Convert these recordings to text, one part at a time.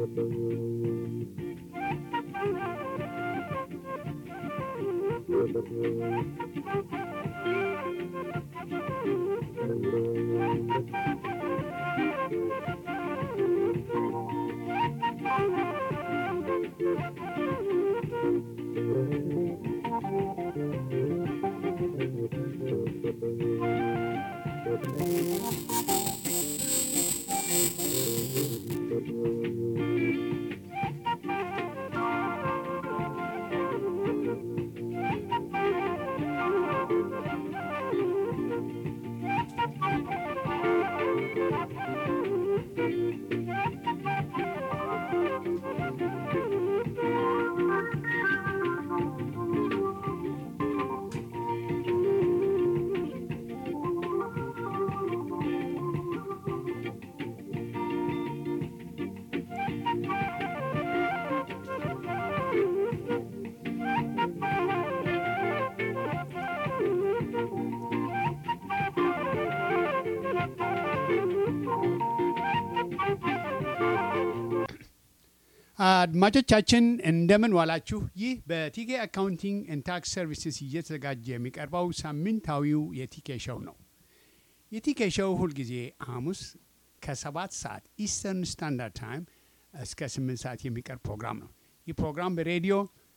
አድማጮቻችን እንደምን ዋላችሁ። ይህ በቲኬ አካውንቲንግ ኤንድ ታክስ ሰርቪስስ እየተዘጋጀ የሚቀርበው ሳምንታዊው የቲኬ ሸው ነው። የቲኬ ሸው ሁልጊዜ ሐሙስ ከሰባት ሰዓት ኢስተርን ስታንዳርድ ታይም እስከ ስምንት ሰዓት የሚቀርብ ፕሮግራም ነው። ይህ ፕሮግራም በሬዲዮ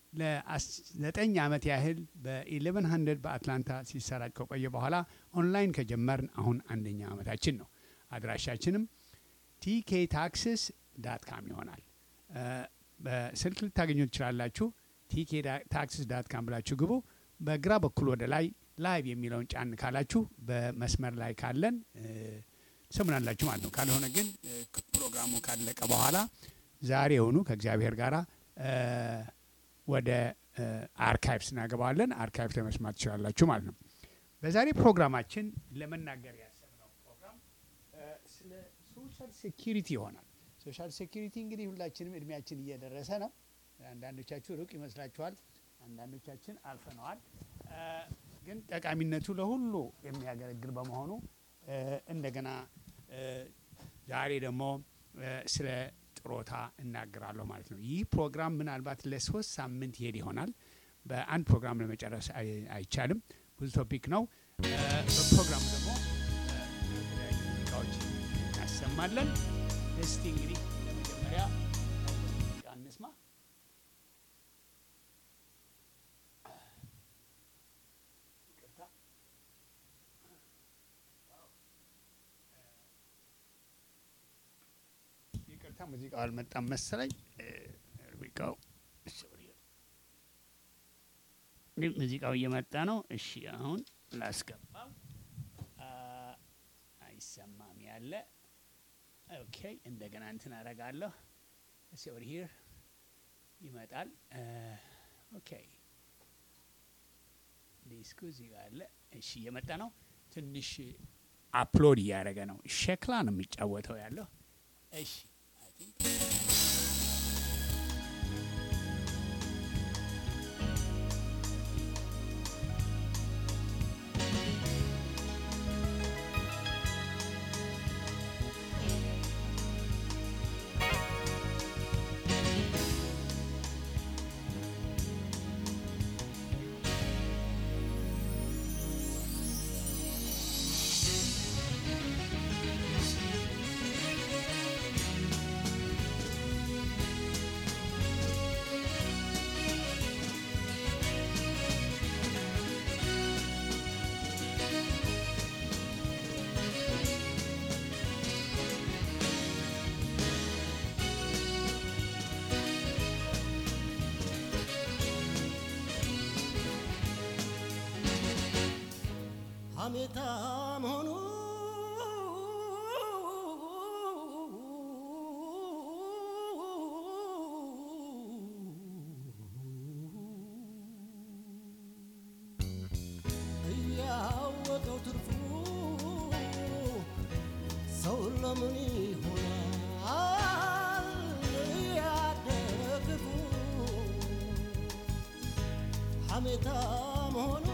ለዘጠኝ ዓመት ያህል በኢሌቨን ሀንድረድ በአትላንታ ሲሰራጭ ከቆየ በኋላ ኦንላይን ከጀመርን አሁን አንደኛ ዓመታችን ነው። አድራሻችንም ቲኬ ታክስስ ዳት ካም ይሆናል። በስልክ ልታገኙ ትችላላችሁ። ቲኬ ታክስስ ዳት ካም ብላችሁ ግቡ። በግራ በኩል ወደ ላይ ላይቭ የሚለውን ጫን ካላችሁ በመስመር ላይ ካለን ሰሙናላችሁ ማለት ነው። ካልሆነ ግን ፕሮግራሙ ካለቀ በኋላ ዛሬ የሆኑ ከእግዚአብሔር ጋር ወደ አርካይቭስ እናገባዋለን። አርካይቭ ለመስማት ትችላላችሁ ማለት ነው። በዛሬ ፕሮግራማችን ለመናገር ያሰብነው ፕሮግራም ስለ ሶሻል ሴኪሪቲ ይሆናል። ሶሻል ሴኪሪቲ እንግዲህ ሁላችንም እድሜያችን እየደረሰ ነው። አንዳንዶቻችሁ ሩቅ ይመስላችኋል፣ አንዳንዶቻችን አልፈነዋል። ግን ጠቃሚነቱ ለሁሉ የሚያገለግል በመሆኑ እንደገና ዛሬ ደግሞ ስለ ጥሮታ እናገራለሁ ማለት ነው። ይህ ፕሮግራም ምናልባት ለሶስት ሳምንት ይሄድ ይሆናል። በአንድ ፕሮግራም ለመጨረስ አይቻልም። ብዙ ቶፒክ ነው። በፕሮግራሙ ደግሞ የተለያዩ ሙዚቃዎች እናሰማለን። እስቲ እንግዲህ ለመጀመሪያ ሙዚቃ እንስማ። ይቅርታ ሙዚቃው አልመጣም መሰለኝ። ሙዚቃው ሙዚቃው እየመጣ ነው። እሺ አሁን ላስገባው። አይሰማም ያለ ኦኬ እንደገና እንትን አረጋለሁ። እስ ኦቨር ሂር ይመጣል። ኦኬ ዲስኩ እዚህ ጋር አለ። እሺ እየመጣ ነው። ትንሽ አፕሎድ እያደረገ ነው። ሸክላ ነው የሚጫወተው ያለው። እሺ አይ ቲንክ ሐሜታ መሆኑ እያወቀው ትርፉ ሰው ለምን ይሆናል ያደግፉ ሐሜታ መሆኑ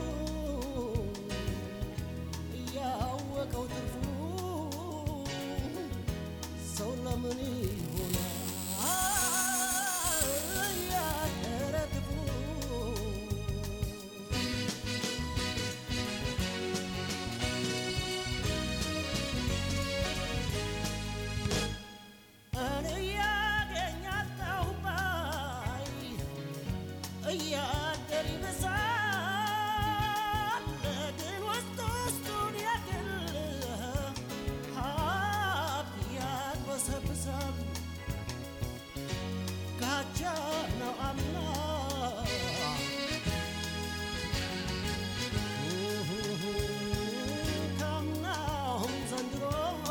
እያወቀው ትርፉ ሰው ለምን ይሆናል እያደር ይብሳል ግን ውስጥ ውስጡን ያክል ሀብት ያግበሰብሳል ካቻ ነው አምና ካምናውም ዘንድሮ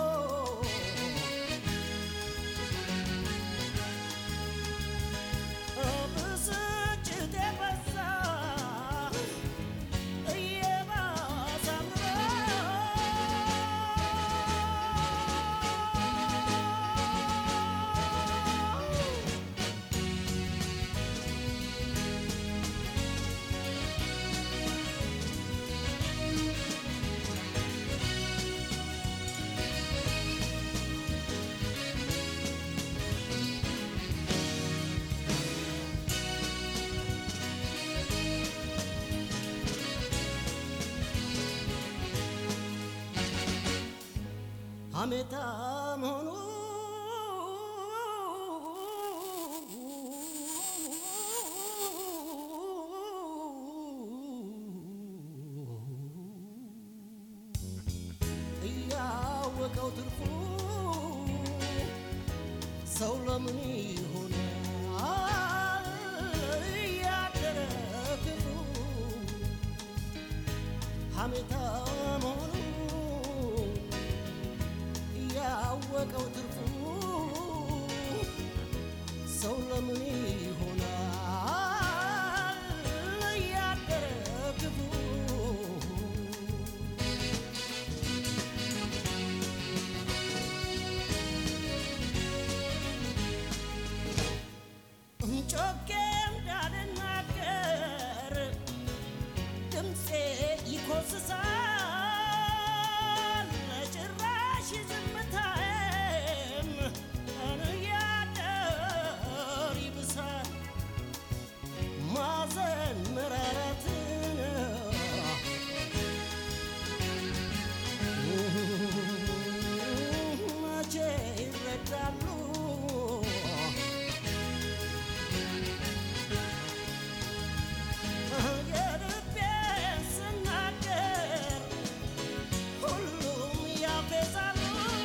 ብስጭት የበዛ እየባሰ አምሮ ሐሜታ መሆኑ እያወቀው ትርፉ ሰው ለምን ይሆናል እያደረ ክፉ ሐሜታ መሆኑ ያወቀው ትርፉ ሰው ለምን ይሆናል እያደረ ክፉ ጮኬ እንዳልናገር ድምፄ ይኮስሳል ጭራሽ ዝምታዬም እያደር ይብሳል ማዘን መራራትን መቼ ይረዳሉ የልቤን ስናገር ሁሉም ያፌዛሉ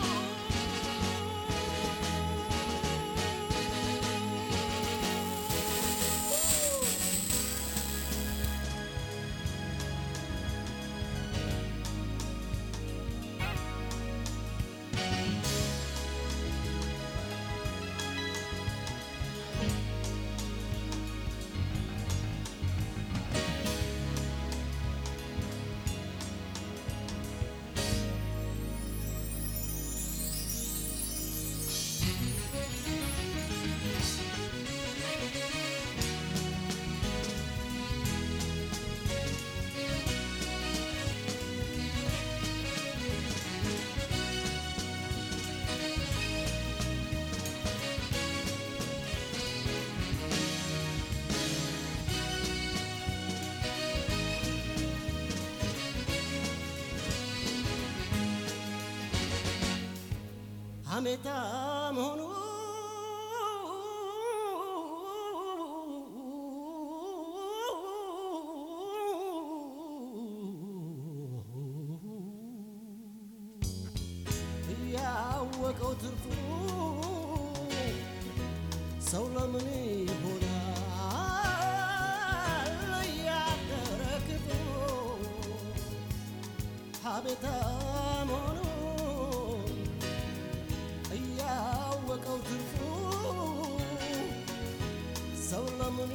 ሐሜታ መሆኑ ያወቀው ትርፉ ሰው ለምን ይሆናል ያደረ ክፉ ሐሜታ መሆኑ እያወቀው ትርፉ ሰው ለምን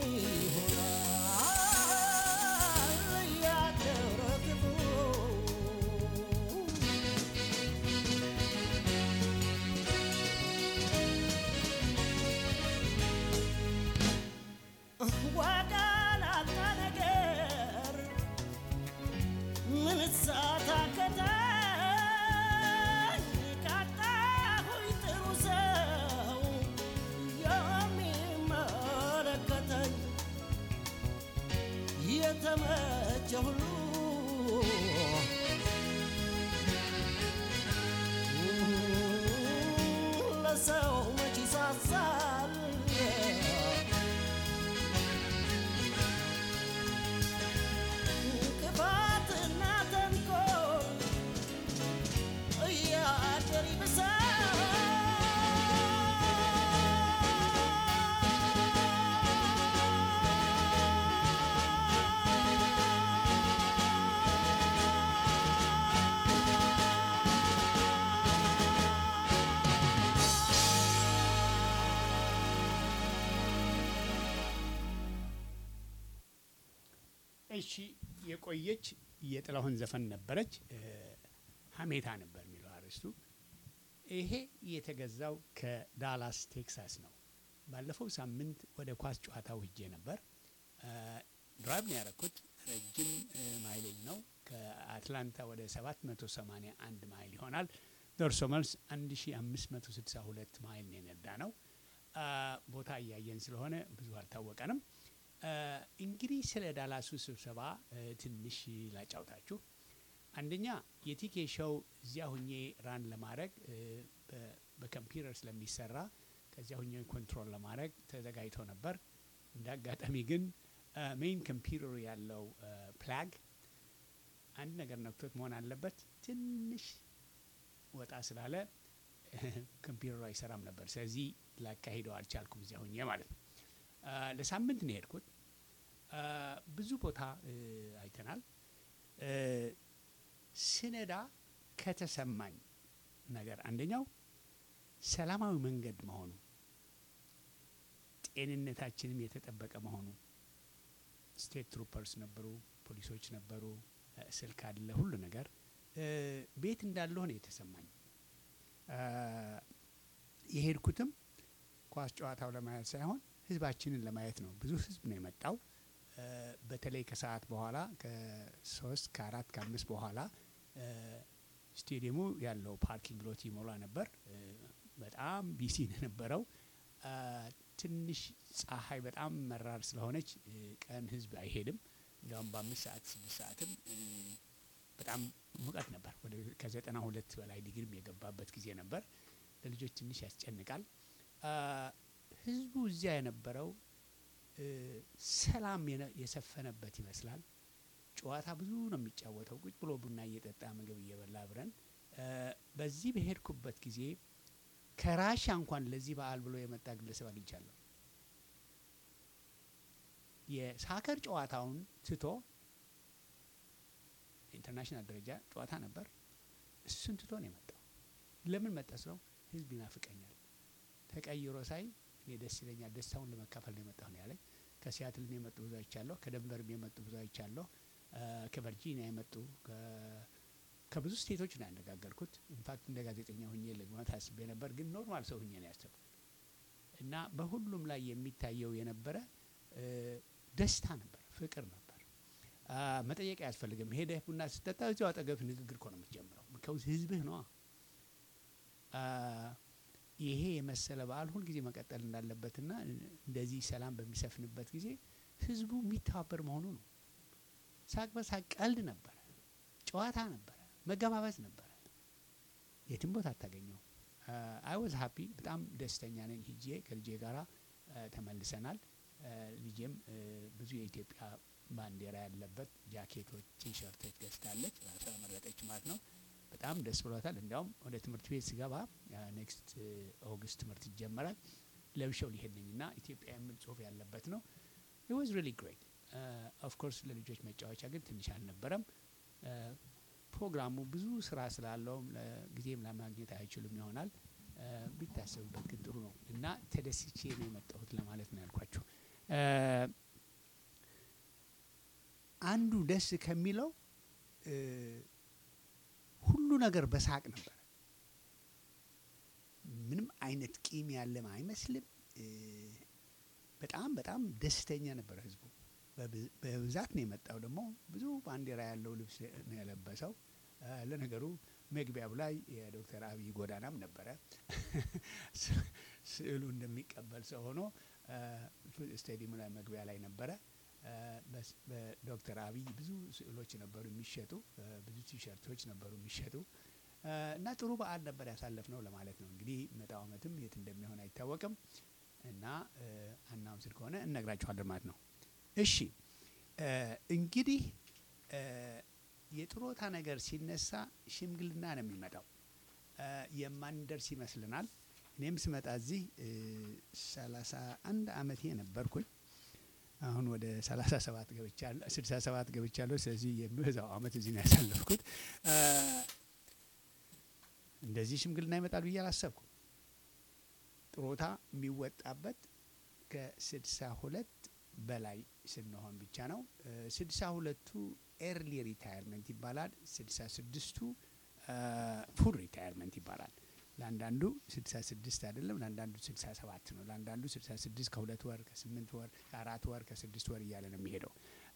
ይሆናል ያደረ ክፉ ዋጋ ላጣ ነገር ምን ሳታከታኝ ካጣሁኝ ጥሩ ሰው የሚመለከተኝ የተመቸ ሁሉ ለሰው መች ይሳሳል እሺ የቆየች የጥላሁን ዘፈን ነበረች። እ፣ ሀሜታ ነበር የሚለው አርዕስቱ። ይሄ የተገዛው ከዳላስ ቴክሳስ ነው። ባለፈው ሳምንት ወደ ኳስ ጨዋታው ሂጄ ነበር። እ፣ ድራይቭ ነው ያደረኩት። ረጅም እ፣ ማይሌጅ ነው። ከአትላንታ ወደ 781 ማይል ይሆናል። ደርሶ መልስ 1562 ማይል ነው የነዳ ነው። አ፣ ቦታ እያየን ስለሆነ ብዙ አልታወቀንም። አ፣ እንግዲህ ስለ ዳላሱ ስብሰባ እ፣ ትንሽ ላጫውታችሁ። አንደኛ የቲኬ ሾው እዚያ ሁኜ ራን ለማድረግ እ፣ በ- በኮምፒውተር ስለሚሰራ ከዚያ ሁኜ ኮንትሮል ለማድረግ ተዘጋጅቶ ነበር። እንደ አጋጣሚ ግን ሜይን ኮምፒውተሩ ያለው ፕላግ አንድ ነገር ነክቶት መሆን አለበት ትንሽ ወጣ ስላለ ኮምፒውተሩ አይሰራም ነበር። ስለዚህ ላካሂደው አልቻልኩም እዚያ ሁኜ ማለት ነው። አ፣ ለሳምንት ነው የሄድኩት። አ፣ ብዙ ቦታ እ፣ አይተናል። እ፣ ስነዳ ከተሰማኝ ነገር አንደኛው ሰላማዊ መንገድ መሆኑ፣ ጤንነታችንም የተጠበቀ መሆኑ። ስቴት ትሩፐርስ ነበሩ፣ ፖሊሶች ነበሩ፣ እ፣ ስልክ አለ፣ ሁሉ ነገር እ፣ ቤት እንዳለሁ ነው የተሰማኝ። አ፣ የሄድኩትም ኳስ ጨዋታው ለማየት ሳይሆን ህዝባችንን ለማየት ነው። ብዙ ህዝብ ነው የመጣው። እ፣ በተለይ ከሰዓት በኋላ ከሶስት ከአራት ከአምስት በኋላ እ፣ ስቴዲየሙ ያለው ፓርኪንግ ሎት ይሞላ ነበር። እ፣ በጣም ቢሲ ነው የነበረው። አ፣ ትንሽ ፀሐይ በጣም መራር ስለሆነች እ፣ ቀን ህዝብ አይሄድም። እንዲያውም በአምስት ሰዓት ስድስት ሰዓትም እ፣ በጣም ሙቀት ነበር። ወደ ከዘጠና ሁለት በላይ ዲግሪም የገባበት ጊዜ ነበር። ለልጆች ትንሽ ያስጨንቃል። አ፣ ህዝቡ እዚያ የነበረው እ፣ ሰላም የነ- የሰፈነበት ይመስላል። ጨዋታ ብዙ ነው የሚጫወተው። ቁጭ ብሎ ቡና እየጠጣ ምግብ እየበላ አብረን እ፣ በዚህ በሄድኩበት ጊዜ ከራሻ እንኳን ለዚህ በዓል ብሎ የመጣ ግለሰብ አግኝቻለሁ። የሳከር ጨዋታውን ትቶ ኢንተርናሽናል ደረጃ ጨዋታ ነበር። እሱን ትቶ ነው የመጣው። ለምን መጣ ስለው ህዝብ ይናፍቀኛል፣ ተቀይሮ ሳይ እኔ ደስ ይለኛል፣ ደስታውን ለመካፈል ነው የመጣሁ ነው ያለኝ። ከሲያትል የመጡ ብዙ አይቻለሁ። ከደንቨርም የመጡ ብዙ አይቻለሁ። አ፣ ከቨርጂኒያ የመጡ ከ- ከብዙ ስቴቶች ነው ያነጋገርኩት። ኢንፋክት እንደ ጋዜጠኛ ሁኜ ልግባት አስቤ ነበር፣ ግን ኖርማል ሰው ሁኜ ነው ያሰብኩት እና በሁሉም ላይ የሚታየው የነበረ እ፣ ደስታ ነበር፣ ፍቅር ነበር። አ፣ መጠየቅ አያስፈልግም። ሄደህ ቡና ስጠጣ እዚያው አጠገብ ንግግር እኮ ነው የምትጀምረው። ከውስ ህዝብህ ነዋ። አ፣ ይሄ የመሰለ በዓል ሁልጊዜ መቀጠል እንዳለበትና እንደዚህ ሰላም በሚሰፍንበት ጊዜ ህዝቡ የሚተባበር መሆኑ ነው። ሳቅ በሳቅ ቀልድ ነበረ፣ ጨዋታ ነበረ፣ መገባበዝ ነበረ። የትም ቦታ አታገኘው። አይ ወዝ ሀፒ በጣም ደስተኛ ነኝ። ሂጄ ከልጄ ጋራ አ፣ ተመልሰናል። አ፣ ልጄም አ፣ ብዙ የኢትዮጵያ ባንዲራ ያለበት ጃኬቶች፣ ቲሸርቶች ገዝታለች። ራሷ መረጠች ማለት ነው። በጣም ደስ ብሏታል። እንዲያውም ወደ ትምህርት ቤት ስገባ ኔክስት ኦገስት ትምህርት ይጀመራል ለብሸው ሊሄድ ነኝ እና ኢትዮጵያ የሚል ጽሁፍ ያለበት ነው። ኢት ዋዝ ሪሊ ግሬት ኦፍ ኮርስ ለልጆች መጫወቻ ግን ትንሽ አልነበረም። አ፣ ፕሮግራሙ ብዙ ስራ ስላለውም ጊዜም ለማግኘት አይችሉም ይሆናል። አ፣ ቢታሰብበት ግን ጥሩ ነው እና ተደስቼ ነው የመጣሁት ለማለት ነው ያልኳችሁ። አ፣ አንዱ ደስ ከሚለው እ፣ ሁሉ ነገር በሳቅ ነበር። ምንም አይነት ቂም ያለም አይመስልም። እ፣ በጣም በጣም ደስተኛ ነበር ህዝቡ። በብ- በብዛት ነው የመጣው። ደግሞ ብዙ ባንዲራ ያለው ልብስ ነው የለበሰው። እ፣ ለነገሩ መግቢያው ላይ የዶክተር አብይ ጎዳናም ነበረ። ስ- ስዕሉ እንደሚቀበል ሰው ሆኖ እ፣ ስቴዲየሙ ላይ መግቢያ ላይ ነበረ። እ፣ በስ- በዶክተር አብይ ብዙ ስዕሎች ነበሩ የሚሸጡ፣ እ፣ ብዙ ቲሸርቶች ነበሩ የሚሸጡ እ፣ እና ጥሩ በዓል ነበር ያሳለፍ ነው ለማለት ነው። እንግዲህ መጣው ዓመትም የት እንደሚሆን አይታወቅም እና አናውንስድ ከሆነ እነግራችኋለን ማለት ነው። እሺ እ፣ እንግዲህ እ፣ የጥሮታ ነገር ሲነሳ ሽምግልና ነው የሚመጣው። እ፣ የማንደርስ ይመስልናል። እኔም ስመጣ እዚህ ሰላሳ አንድ አመቴ ነበርኩኝ። አሁን ወደ ሰላሳ ሰባት ገብቻለሁ፣ ስልሳ ሰባት ገብቻለሁ። ስለዚህ የሚበዛው አመት እዚህ ነው ያሳለፍኩት። እ፣ እንደዚህ ሽምግልና ይመጣል ብዬ አላሰብኩም። ጥሮታ የሚወጣበት ከስድሳ ሁለት በላይ ስንሆን ብቻ ነው። ስድሳ ሁለቱ ኤርሊ ሪታየርመንት ይባላል። ስድሳ ስድስቱ ፉል ሪታየርመንት ይባላል። ለአንዳንዱ ስድሳ ስድስት አይደለም፣ ለአንዳንዱ ስድሳ ሰባት ነው። ለአንዳንዱ ስድሳ ስድስት ከሁለት ወር ከስምንት ወር ከአራት ወር ከስድስት ወር እያለ ነው የሚሄደው።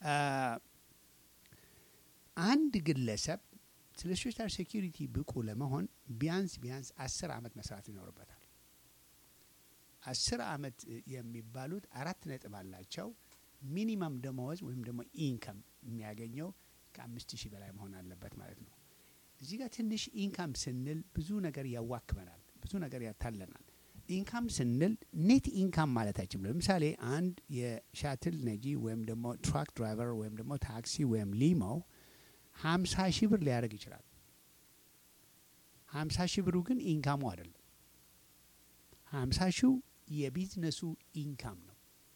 አንድ ግለሰብ ስለ ሶሻል ሴኪሪቲ ብቁ ለመሆን ቢያንስ ቢያንስ አስር አመት መስራት ይኖርበታል። አስር አመት የሚባሉት አራት ነጥብ አላቸው። ሚኒመም ደመወዝ ወይም ደግሞ ኢንከም የሚያገኘው ከአምስት ሺህ በላይ መሆን አለበት ማለት ነው። እዚህ ጋር ትንሽ ኢንካም ስንል ብዙ ነገር ያዋክበናል፣ ብዙ ነገር ያታለናል። ኢንካም ስንል ኔት ኢንካም ማለታችን ለምሳሌ አንድ የሻትል ነጂ ወይም ደግሞ ትራክ ድራይቨር ወይም ደግሞ ታክሲ ወይም ሊሞ ሀምሳ ሺህ ብር ሊያደርግ ይችላል። ሀምሳ ሺህ ብሩ ግን ኢንካሙ አይደለም። ሀምሳ ሺው የቢዝነሱ ኢንካም ነው።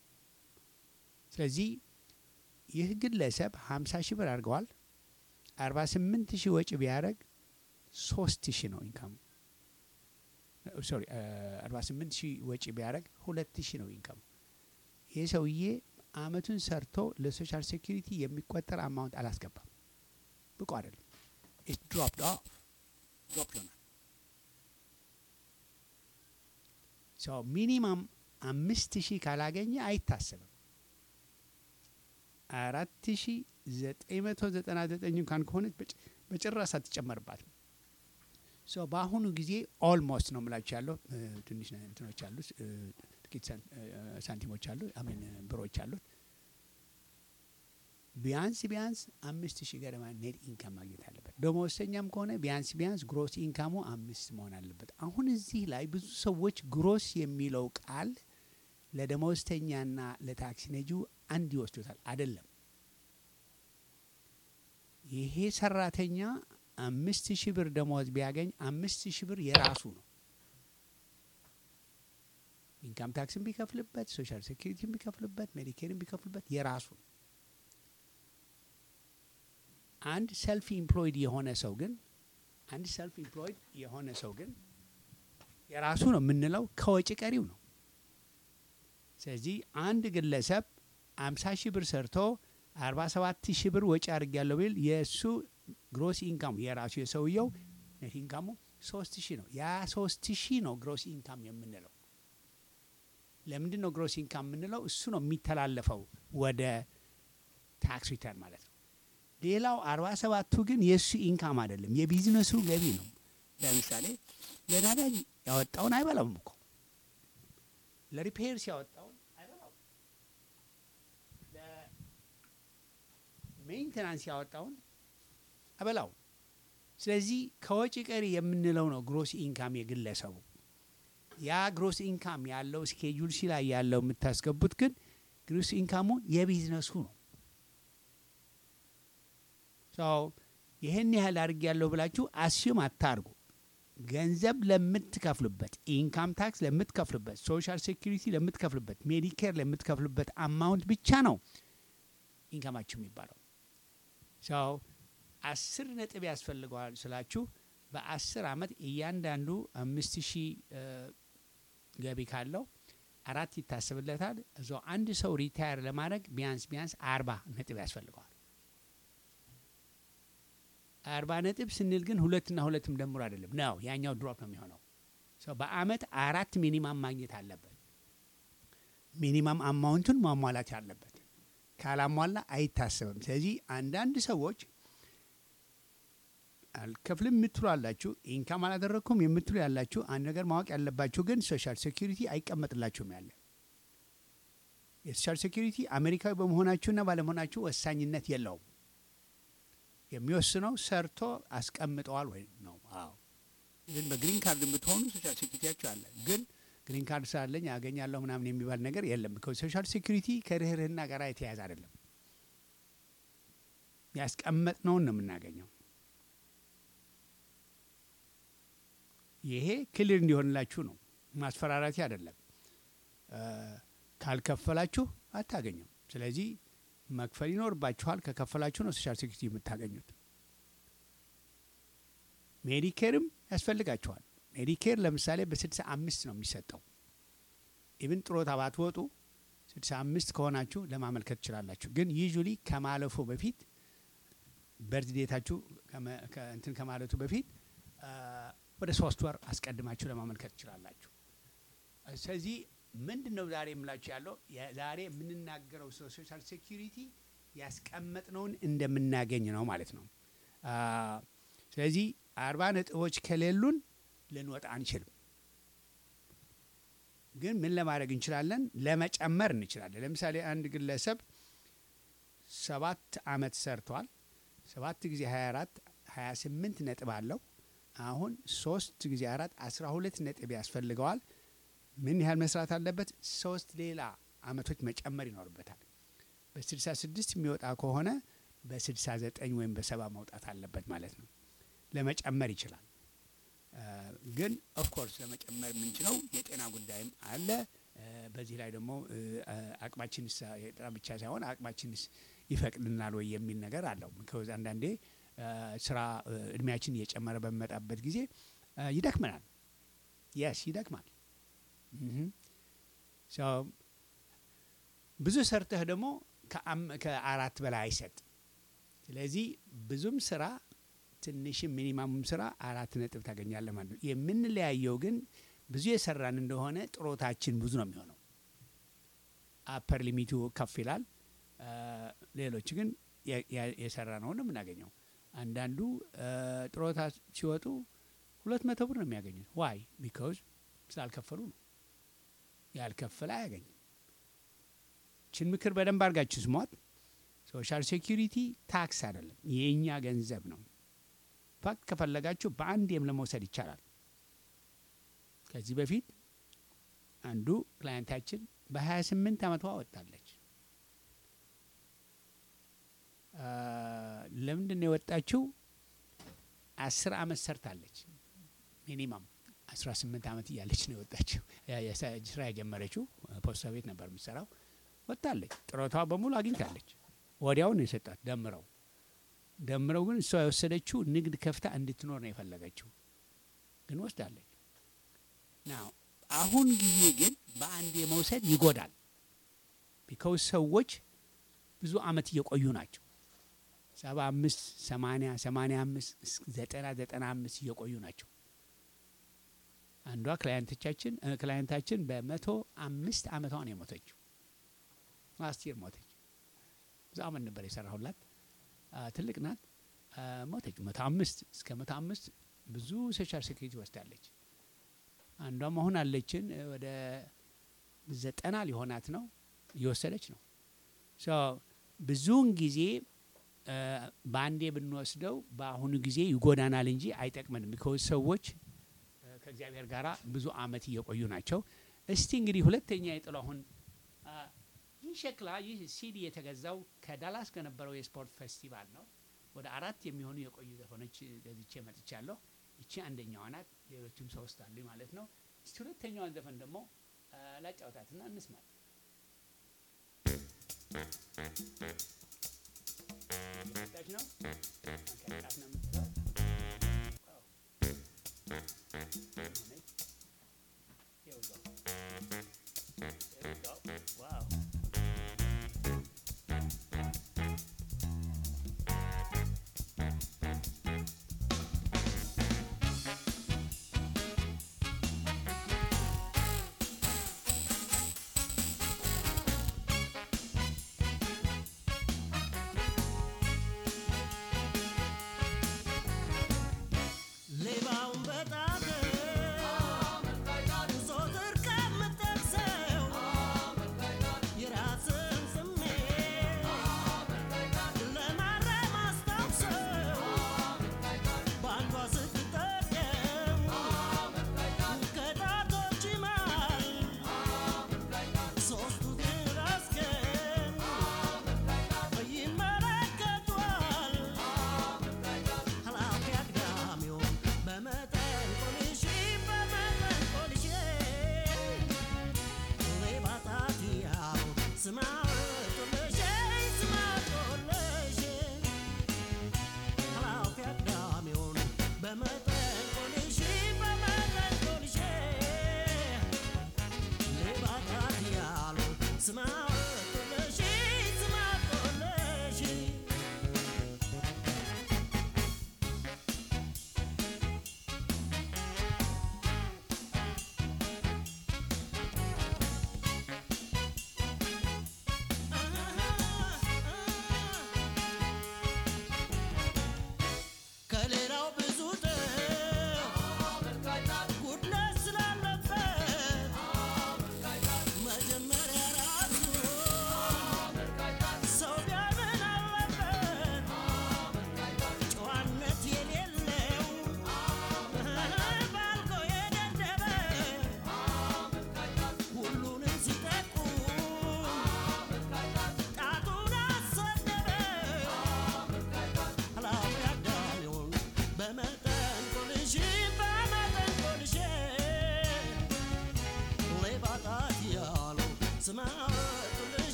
ስለዚህ ይህ ግለሰብ ሀምሳ ሺህ ብር አድርገዋል። አርባ ስምንት ሺህ ወጪ ቢያደርግ ሶስት ሺህ ነው ኢንካሙ። ሶሪ አርባ ስምንት ሺህ ወጪ ቢያደርግ ሁለት ሺህ ነው ኢንካሙ። ይህ ሰውዬ አመቱን ሰርቶ ለሶሻል ሴኪሪቲ የሚቆጠር አማውንት አላስገባም። ብቁ አይደለም። ኢት ድሮፕድ ኦፍ ድሮፕ ሆናል። ሰው ሚኒማም አምስት ሺህ ካላገኘ አይታሰብም። አራት ሺ ዘጠኝ መቶ ዘጠና ዘጠኝ እንኳን ከሆነች በጭራሽ አትጨመርባትም። ሶ በአሁኑ ጊዜ ኦልሞስት ነው ምላችሁ ያለው ትንሽ እንትኖች አሉት፣ ጥቂት ሳንቲሞች አሉ፣ አሜን ብሮች አሉት። ቢያንስ ቢያንስ አምስት ሺህ ገደማ ኔት ኢንካም ማግኘት አለበት። ደመወዝተኛም ከሆነ ቢያንስ ቢያንስ ግሮስ ኢንካሙ አምስት መሆን አለበት። አሁን እዚህ ላይ ብዙ ሰዎች ግሮስ የሚለው ቃል ለደመወዝተኛና ለታክሲ ነጂው አንድ ይወስዱታል። አይደለም። ይሄ ሰራተኛ አምስት ሺህ ብር ደመወዝ ቢያገኝ አምስት ሺህ ብር የራሱ ነው። ኢንካም ታክስን ቢከፍልበት፣ ሶሻል ሴኪሪቲን ቢከፍልበት፣ ሜዲኬርን ቢከፍልበት የራሱ ነው። አንድ ሰልፍ ኢምፕሎይድ የሆነ ሰው ግን አንድ ሰልፍ ኢምፕሎይድ የሆነ ሰው ግን የራሱ ነው የምንለው ከወጪ ቀሪው ነው። ስለዚህ አንድ ግለሰብ አምሳ ሺህ ብር ሰርቶ አርባ ሰባት ሺህ ብር ወጪ አድርጊያለሁ ቢል የእሱ ግሮስ ኢንካሙ የራሱ የሰውየው ኔት ኢንካሙ ሶስት ሺህ ነው። ያ ሶስት ሺህ ነው ግሮስ ኢንካም የምንለው። ለምንድን ነው ግሮስ ኢንካም የምንለው? እሱ ነው የሚተላለፈው ወደ ታክስ ሪተርን ማለት ነው። ሌላው አርባ ሰባቱ ግን የእሱ ኢንካም አይደለም፣ የቢዝነሱ ገቢ ነው። ለምሳሌ ለነዳጅ ያወጣውን አይበላውም እኮ ለሪፔር ሲያወጣውን አይበላውም፣ ለሜንቴናንስ ያወጣውን አይበላውም። ስለዚህ ከወጪ ቀሪ የምንለው ነው ግሮስ ኢንካም የግለሰቡ። ያ ግሮስ ኢንካም ያለው ስኬጁል ሲ ላይ ያለው የምታስገቡት ግን ግሮስ ኢንካሙ የቢዝነሱ ነው። ሰው ይህን ያህል አድርግ ያለው ብላችሁ አስዩም አታርጉ። ገንዘብ ለምትከፍሉበት፣ ኢንካም ታክስ ለምትከፍሉበት፣ ሶሻል ሴኪሪቲ ለምትከፍሉበት፣ ሜዲኬር ለምትከፍሉበት አማውንት ብቻ ነው ኢንካማችሁ የሚባለው። ሰው አስር ነጥብ ያስፈልገዋል ስላችሁ በአስር አመት እያንዳንዱ አምስት ሺህ ገቢ ካለው አራት ይታሰብለታል። እዛ አንድ ሰው ሪታየር ለማድረግ ቢያንስ ቢያንስ አርባ ነጥብ ያስፈልገዋል። አርባ ነጥብ ስንል ግን ሁለትና ሁለትም ደምሮ አይደለም ነው፣ ያኛው ድሮፕ ነው የሚሆነው። ሰው በአመት አራት ሚኒማም ማግኘት አለበት። ሚኒማም አማውንቱን ማሟላት አለበት። ካላሟላ አይታሰብም። ስለዚህ አንዳንድ ሰዎች አልከፍልም የምትሉ አላችሁ፣ ኢንካም አላደረግኩም የምትሉ ያላችሁ፣ አንድ ነገር ማወቅ ያለባችሁ ግን ሶሻል ሴኪሪቲ አይቀመጥላችሁም ያለ የሶሻል ሴኪሪቲ አሜሪካዊ በመሆናችሁና ባለመሆናችሁ ወሳኝነት የለውም። የሚወስነው ሰርቶ አስቀምጠዋል ወይ ነው። አዎ ግን በግሪን ካርድ የምትሆኑ ሶሻል ሴኪሪቲያችሁ አለ። ግን ግሪን ካርድ ስላለኝ ያገኛለሁ ምናምን የሚባል ነገር የለም። ሶሻል ሴኪሪቲ ከርህርህና ጋር የተያያዘ አይደለም። ያስቀመጥነውን ነው የምናገኘው። ይሄ ክልል እንዲሆንላችሁ ነው፣ ማስፈራራቴ አይደለም። ካልከፈላችሁ አታገኙም። ስለዚህ መክፈል ይኖርባችኋል። ከከፈላችሁ ነው ሶሻል ሴኩሪቲ የምታገኙት። ሜዲኬርም ያስፈልጋችኋል። ሜዲኬር ለምሳሌ በስድሳ አምስት ነው የሚሰጠው። ኢብን ጥሮታ ባትወጡ ስድሳ አምስት ከሆናችሁ ለማመልከት ትችላላችሁ። ግን ዩዥሊ ከማለፉ በፊት በርዝ ዴታችሁ ከመ- ከ- እንትን ከማለቱ በፊት አ፣ ወደ ሶስት ወር አስቀድማችሁ ለማመልከት ትችላላችሁ። ስለዚህ ምንድን ነው ዛሬ የምላችሁ ያለው የ- ዛሬ የምንናገረው ስለ ሶሻል ሴኪሪቲ ያስቀመጥነውን እንደምናገኝ ነው ማለት ነው። አ፣ ስለዚህ አርባ ነጥቦች ከሌሉን ልንወጣ አንችልም። ግን ምን ለማድረግ እንችላለን? ለመጨመር እንችላለን። ለምሳሌ አንድ ግለሰብ ሰባት አመት ሰርቷል። ሰባት ጊዜ 24 28 ነጥብ አለው። አሁን ሶስት ጊዜ አራት 12 ነጥብ ያስፈልገዋል። ምን ያህል መስራት አለበት? ሶስት ሌላ አመቶች መጨመር ይኖርበታል። በ66 የሚወጣ ከሆነ በ69 ወይም በሰባ መውጣት አለበት ማለት ነው። ለመጨመር ይችላል። አ፣ ግን ኦፍኮርስ ለመጨመር የምንችለው የጤና ጉዳይም አለ። አ፣ በዚህ ላይ ደግሞ እ፣ አ፣ አቅማችንስ የጤና ብቻ ሳይሆን አቅማችንስ ይፈቅድናል ወይ የሚል ነገር አለው። ምክንያቱም አንዳንዴ አ፣ ስራ እ፣ እድሜያችን እየጨመረ በሚመጣበት ጊዜ አ፣ ይደክመናል። የስ ይደክማል። እህም። ሶ ብዙ ሰርተህ ደግሞ ከአም- ከአራት በላይ አይሰጥ። ስለዚህ ብዙም ስራ ትንሽም ሚኒማሙም ስራ አራት ነጥብ ታገኛለህ ማለት ነው። የምንለያየው ግን ብዙ የሰራን እንደሆነ ጥሮታችን ብዙ ነው የሚሆነው። አፐር ሊሚቱ ከፍ ይላል። አ፣ ሌሎች ግን የ- የ- የሰራ ነው ነው የምናገኘው። አንዳንዱ አ፣ ጥሮታ ሲወጡ ሁለት መቶ ብር ነው የሚያገኙት። ዋይ ቢካውዝ ስላልከፈሉ ነው። ያልከፈለ አያገኝም። ችን ምክር በደንብ አድርጋችሁ ስሟት። ሶሻል ሴኪሪቲ ታክስ አይደለም፣ የእኛ ገንዘብ ነው። ፋክት ከፈለጋችሁ በአንዴም ለመውሰድ ይቻላል። ከዚህ በፊት አንዱ ክላየንታችን በ28 ዓመቷ ወጣለች። አ፣ ለምንድን ነው የወጣችው? አስር ዓመት ሰርታለች። ሚኒማም 18 ዓመት እያለች ነው የወጣችው። ያ- የሳ- ስራ የጀመረችው ፖስታ ቤት ነበር የምትሰራው። ወጣለች። ጥሮቷ በሙሉ አግኝታለች። ወዲያው ነው የሰጣት ደምረው ደምረው ግን እሷ የወሰደችው ንግድ ከፍታ እንድትኖር ነው የፈለገችው፣ ግን ወስዳለች። ናው አሁን ጊዜ ግን በአንድ የመውሰድ ይጎዳል። ቢካውስ ሰዎች ብዙ አመት እየቆዩ ናቸው። ሰባ አምስት ሰማኒያ ሰማኒያ አምስት እስከ ዘጠና ዘጠና አምስት እየቆዩ ናቸው። አንዷ ክላየንቶቻችን እ፣ ክላየንታችን በመቶ አምስት አመቷ ነው የሞተችው። ላስት ይር ሞተች። ብዙ አመት ነበር የሰራሁላት። አ፣ ትልቅ ናት። አ፣ ሞተች። መቶ አምስት እስከ መቶ አምስት ብዙ ሶሻል ሴኩሪቲ ወስዳለች። አንዷም አሁን አለችን እ፣ ወደ ዘጠና ሊሆናት ነው እየወሰደች ነው። ሶ ብዙውን ጊዜ አ፣ በአንዴ ብንወስደው በአሁኑ ጊዜ ይጎዳናል እንጂ አይጠቅመንም። ቢኮዝ ሰዎች አ፣ ከእግዚአብሔር ጋር ብዙ አመት እየቆዩ ናቸው። እስቲ እንግዲህ ሁለተኛ የጥላሁን አ፣ ይህ ሸክላ ይህ ሲዲ የተገዛው ከዳላስ ከነበረው የስፖርት ፌስቲቫል ነው። ወደ አራት የሚሆኑ የቆዩ ዘፈኖች ገዝቼ መጥቻለሁ። ይቺ አንደኛዋ ናት። ሌሎችም ሶስት አሉ ማለት ነው። እስቲ ሁለተኛዋን ዘፈን ደግሞ አ፣ ላጫውታትና እንስማት። እየመጣች ነው። ከጫፍ ነው የምትለው። ዋው። ሆነች። Here we go. There we go. Wow. ሌባውን በጣም ዞትር ከምጠቅሰው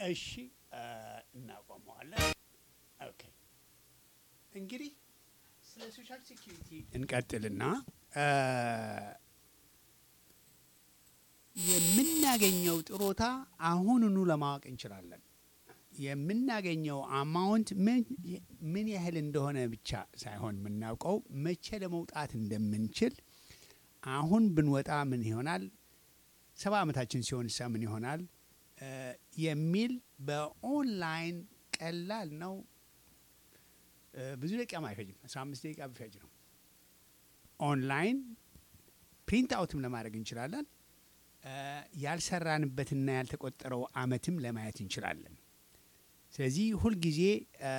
እሺ እ፣ እናቆመዋለን። ኦኬ እንግዲህ ስለ ሶሻል ሴኪሪቲ እንቀጥልና እ፣ የምናገኘው ጥሮታ አሁኑኑ ለማወቅ እንችላለን። የምናገኘው አማውንት ምን ምን ያህል እንደሆነ ብቻ ሳይሆን የምናውቀው መቼ ለመውጣት እንደምንችል አሁን ብንወጣ ምን ይሆናል፣ ሰባ ዓመታችን ሲሆን ሳ ምን ይሆናል እ፣ የሚል በኦንላይን ቀላል ነው። እ፣ ብዙ ደቂቃም አይፈጅም። አስራ አምስት ደቂቃ ቢፈጅ ነው። ኦንላይን ፕሪንት አውትም ለማድረግ እንችላለን። እ፣ ያልሰራንበትና ያልተቆጠረው አመትም ለማየት እንችላለን። ስለዚህ ሁልጊዜ እ፣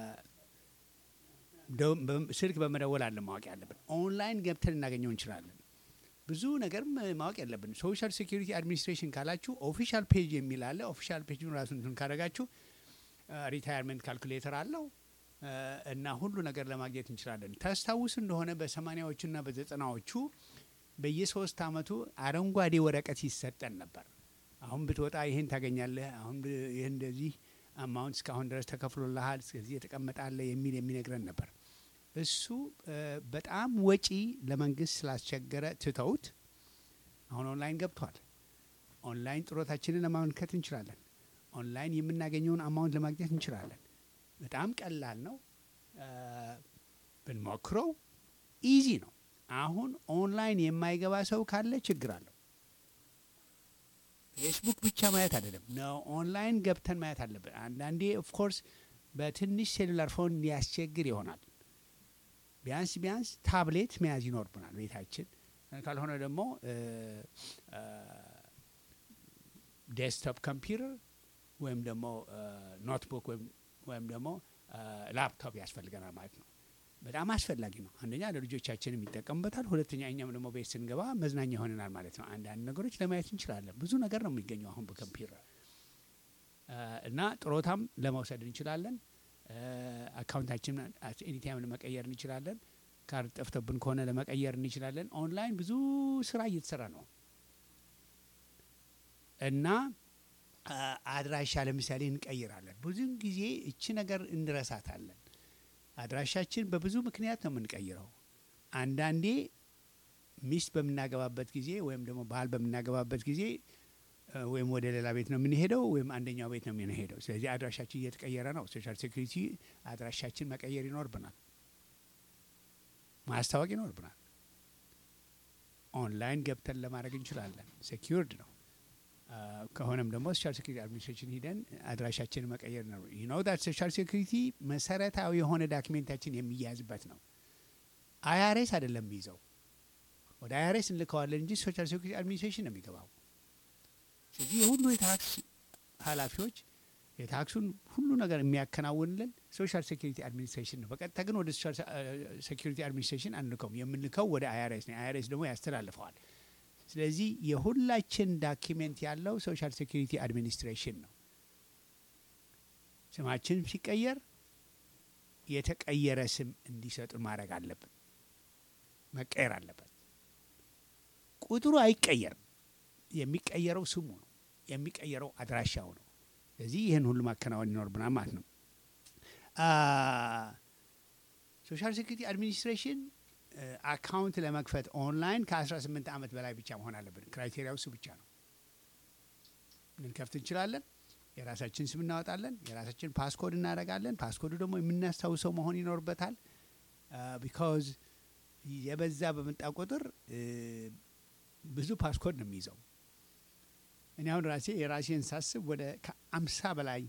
ደው- በ- ስልክ በመደወል አለ ማወቅ ያለብን። ኦንላይን ገብተን ልናገኘው እንችላለን። ብዙ ነገርም እ፣ ማወቅ ያለብን ሶሻል ሴኪሪቲ አድሚኒስትሬሽን ካላችሁ ኦፊሻል ፔጅ የሚል አለ። ኦፊሻል ፔጅን ራሱን እንትን ካደረጋችሁ ሪታየርመንት ካልኩሌተር አለው እ፣ እና ሁሉ ነገር ለማግኘት እንችላለን። ታስታውስ እንደሆነ በሰማኒያዎቹና በዘጠናዎቹ በየሶስት አመቱ አረንጓዴ ወረቀት ይሰጠን ነበር። አሁን ብትወጣ ይህን ታገኛለህ፣ አሁን ብ- ይህ እንደዚህ አማውንት እስካሁን ድረስ ተከፍሎልሃል፣ እስከዚህ የተቀመጣለ የሚል የሚነግረን ነበር። እሱ እ፣ በጣም ወጪ ለመንግስት ስላስቸገረ ትተውት አሁን ኦንላይን ገብቷል። ኦንላይን ጥሮታችንን ለማመልከት እንችላለን። ኦንላይን የምናገኘውን አማውንት ለማግኘት እንችላለን። በጣም ቀላል ነው። እ፣ ብንሞክረው ኢዚ ነው። አሁን ኦንላይን የማይገባ ሰው ካለ ችግር አለው። ፌስቡክ ብቻ ማየት አይደለም ነው፣ ኦንላይን ገብተን ማየት አለብን። አንዳንዴ ኦፍኮርስ በትንሽ ሴሉላር ፎን ሊያስቸግር ይሆናል። ቢያንስ ቢያንስ ታብሌት መያዝ ይኖርብናል ቤታችን። ካልሆነ ደግሞ ዴስክቶፕ ኮምፒውተር ወይም ደግሞ ኖትቡክ ወይም ደግሞ ላፕቶፕ ያስፈልገናል ማለት ነው። በጣም አስፈላጊ ነው። አንደኛ ለልጆቻችንም ይጠቀሙበታል፣ ሁለተኛ እኛም ደግሞ ቤት ስንገባ መዝናኛ ይሆነናል ማለት ነው። አንዳንድ ነገሮች ለማየት እንችላለን። ብዙ ነገር ነው የሚገኘው አሁን በኮምፒውተር እ፣ እና ጥሮታም ለመውሰድ እንችላለን። አካውንታችን ኤኒታይም ለመቀየር እንችላለን። ካርድ ጠፍቶብን ከሆነ ለመቀየር እንችላለን። ኦንላይን ብዙ ስራ እየተሰራ ነው እና አ፣ አድራሻ ለምሳሌ እንቀይራለን። ብዙን ጊዜ እቺ ነገር እንረሳታለን። አድራሻችን በብዙ ምክንያት ነው የምንቀይረው። አንዳንዴ ሚስት በምናገባበት ጊዜ ወይም ደግሞ ባል በምናገባበት ጊዜ እ፣ ወይም ወደ ሌላ ቤት ነው የምንሄደው ወይም አንደኛው ቤት ነው የምንሄደው። ስለዚህ አድራሻችን እየተቀየረ ነው። ሶሻል ሴኩሪቲ አድራሻችን መቀየር ይኖርብናል፣ ማስታወቅ ይኖርብናል። ኦንላይን ገብተን ለማድረግ እንችላለን። ሴኪርድ ነው። አ፣ ከሆነም ደግሞ ሶሻል ሴኩሪቲ አድሚኒስትሬሽን ሂደን አድራሻችን መቀየር ነው። ዩ ኖው ዳት ሶሻል ሴኩሪቲ መሰረታዊ የሆነ ዳክሜንታችን የሚያዝበት ነው። አይአርኤስ አይደለም የሚይዘው፣ ወደ አይአርኤስ እንልከዋለን እንጂ ሶሻል ሴኩሪቲ አድሚኒስትሬሽን ነው የሚገባው። ስለዚህ የሁሉ የታክስ ኃላፊዎች የታክሱን ሁሉ ነገር የሚያከናውንልን ሶሻል ሴኩሪቲ አድሚኒስትሬሽን ነው። በቀጥታ ግን ወደ ሶሻል ሴኩሪቲ አድሚኒስትሬሽን አንልከውም። የምንልከው ወደ አይአርኤስ ነው። አይአርኤስ ደግሞ ያስተላልፈዋል። ስለዚህ የሁላችን ዳኪሜንት ያለው ሶሻል ሴኩሪቲ አድሚኒስትሬሽን ነው። ስማችን ሲቀየር የተቀየረ ስም እንዲሰጡ ማድረግ አለብን። መቀየር አለበት። ቁጥሩ አይቀየርም። የሚቀየረው ስሙ ነው። የሚቀየረው አድራሻው ነው። ስለዚህ ይህን ሁሉ ማከናወን ይኖርብናል ማለት ነው። ሶሻል ሴኩሪቲ አድሚኒስትሬሽን አካውንት ለመክፈት ኦንላይን ከ18 ዓመት በላይ ብቻ መሆን አለብን። ክራይቴሪያው እሱ ብቻ ነው። ልንከፍት እንችላለን። የራሳችን ስም እናወጣለን። የራሳችን ፓስኮድ እናደርጋለን። ፓስኮዱ ደግሞ የምናስታውሰው መሆን ይኖርበታል። ቢካዝ የበዛ በመጣ ቁጥር እ፣ ብዙ ፓስኮድ ነው የሚይዘው። እኔ አሁን ራሴ የራሴን ሳስብ ወደ ከአምሳ በላይ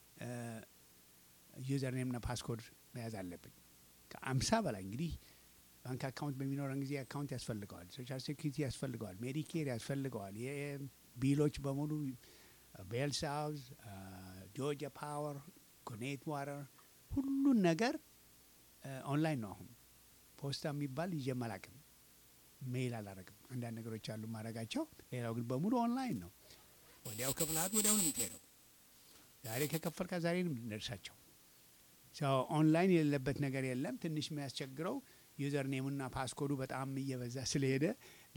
ዩዘር ኔምና ፓስኮድ መያዝ አለብኝ። ከአምሳ በላይ እንግዲህ ባንክ አካውንት በሚኖረን ጊዜ አካውንት ያስፈልገዋል፣ ሶሻል ሴኩሪቲ ያስፈልገዋል፣ ሜዲኬር ያስፈልገዋል፣ የቢሎች በሙሉ ቤል ሳውዝ፣ ጆርጂያ ፓወር፣ ኮኔት ዋተር ሁሉን ነገር ኦንላይን ነው። አሁን ፖስታ የሚባል ይዤም አላቅም፣ ሜይል አላረግም። አንዳንድ ነገሮች አሉ ማድረጋቸው፣ ሌላው ግን በሙሉ ኦንላይን ነው። ወዲያው ከፍልሃት ወዲያው ነው የምትሄደው። ዛሬ ከከፈልካ ዛሬ ነው የምትደርሳቸው። ሰው ኦንላይን የሌለበት ነገር የለም። ትንሽ የሚያስቸግረው ዩዘር ኔሙና ፓስኮዱ በጣም እየበዛ ስለሄደ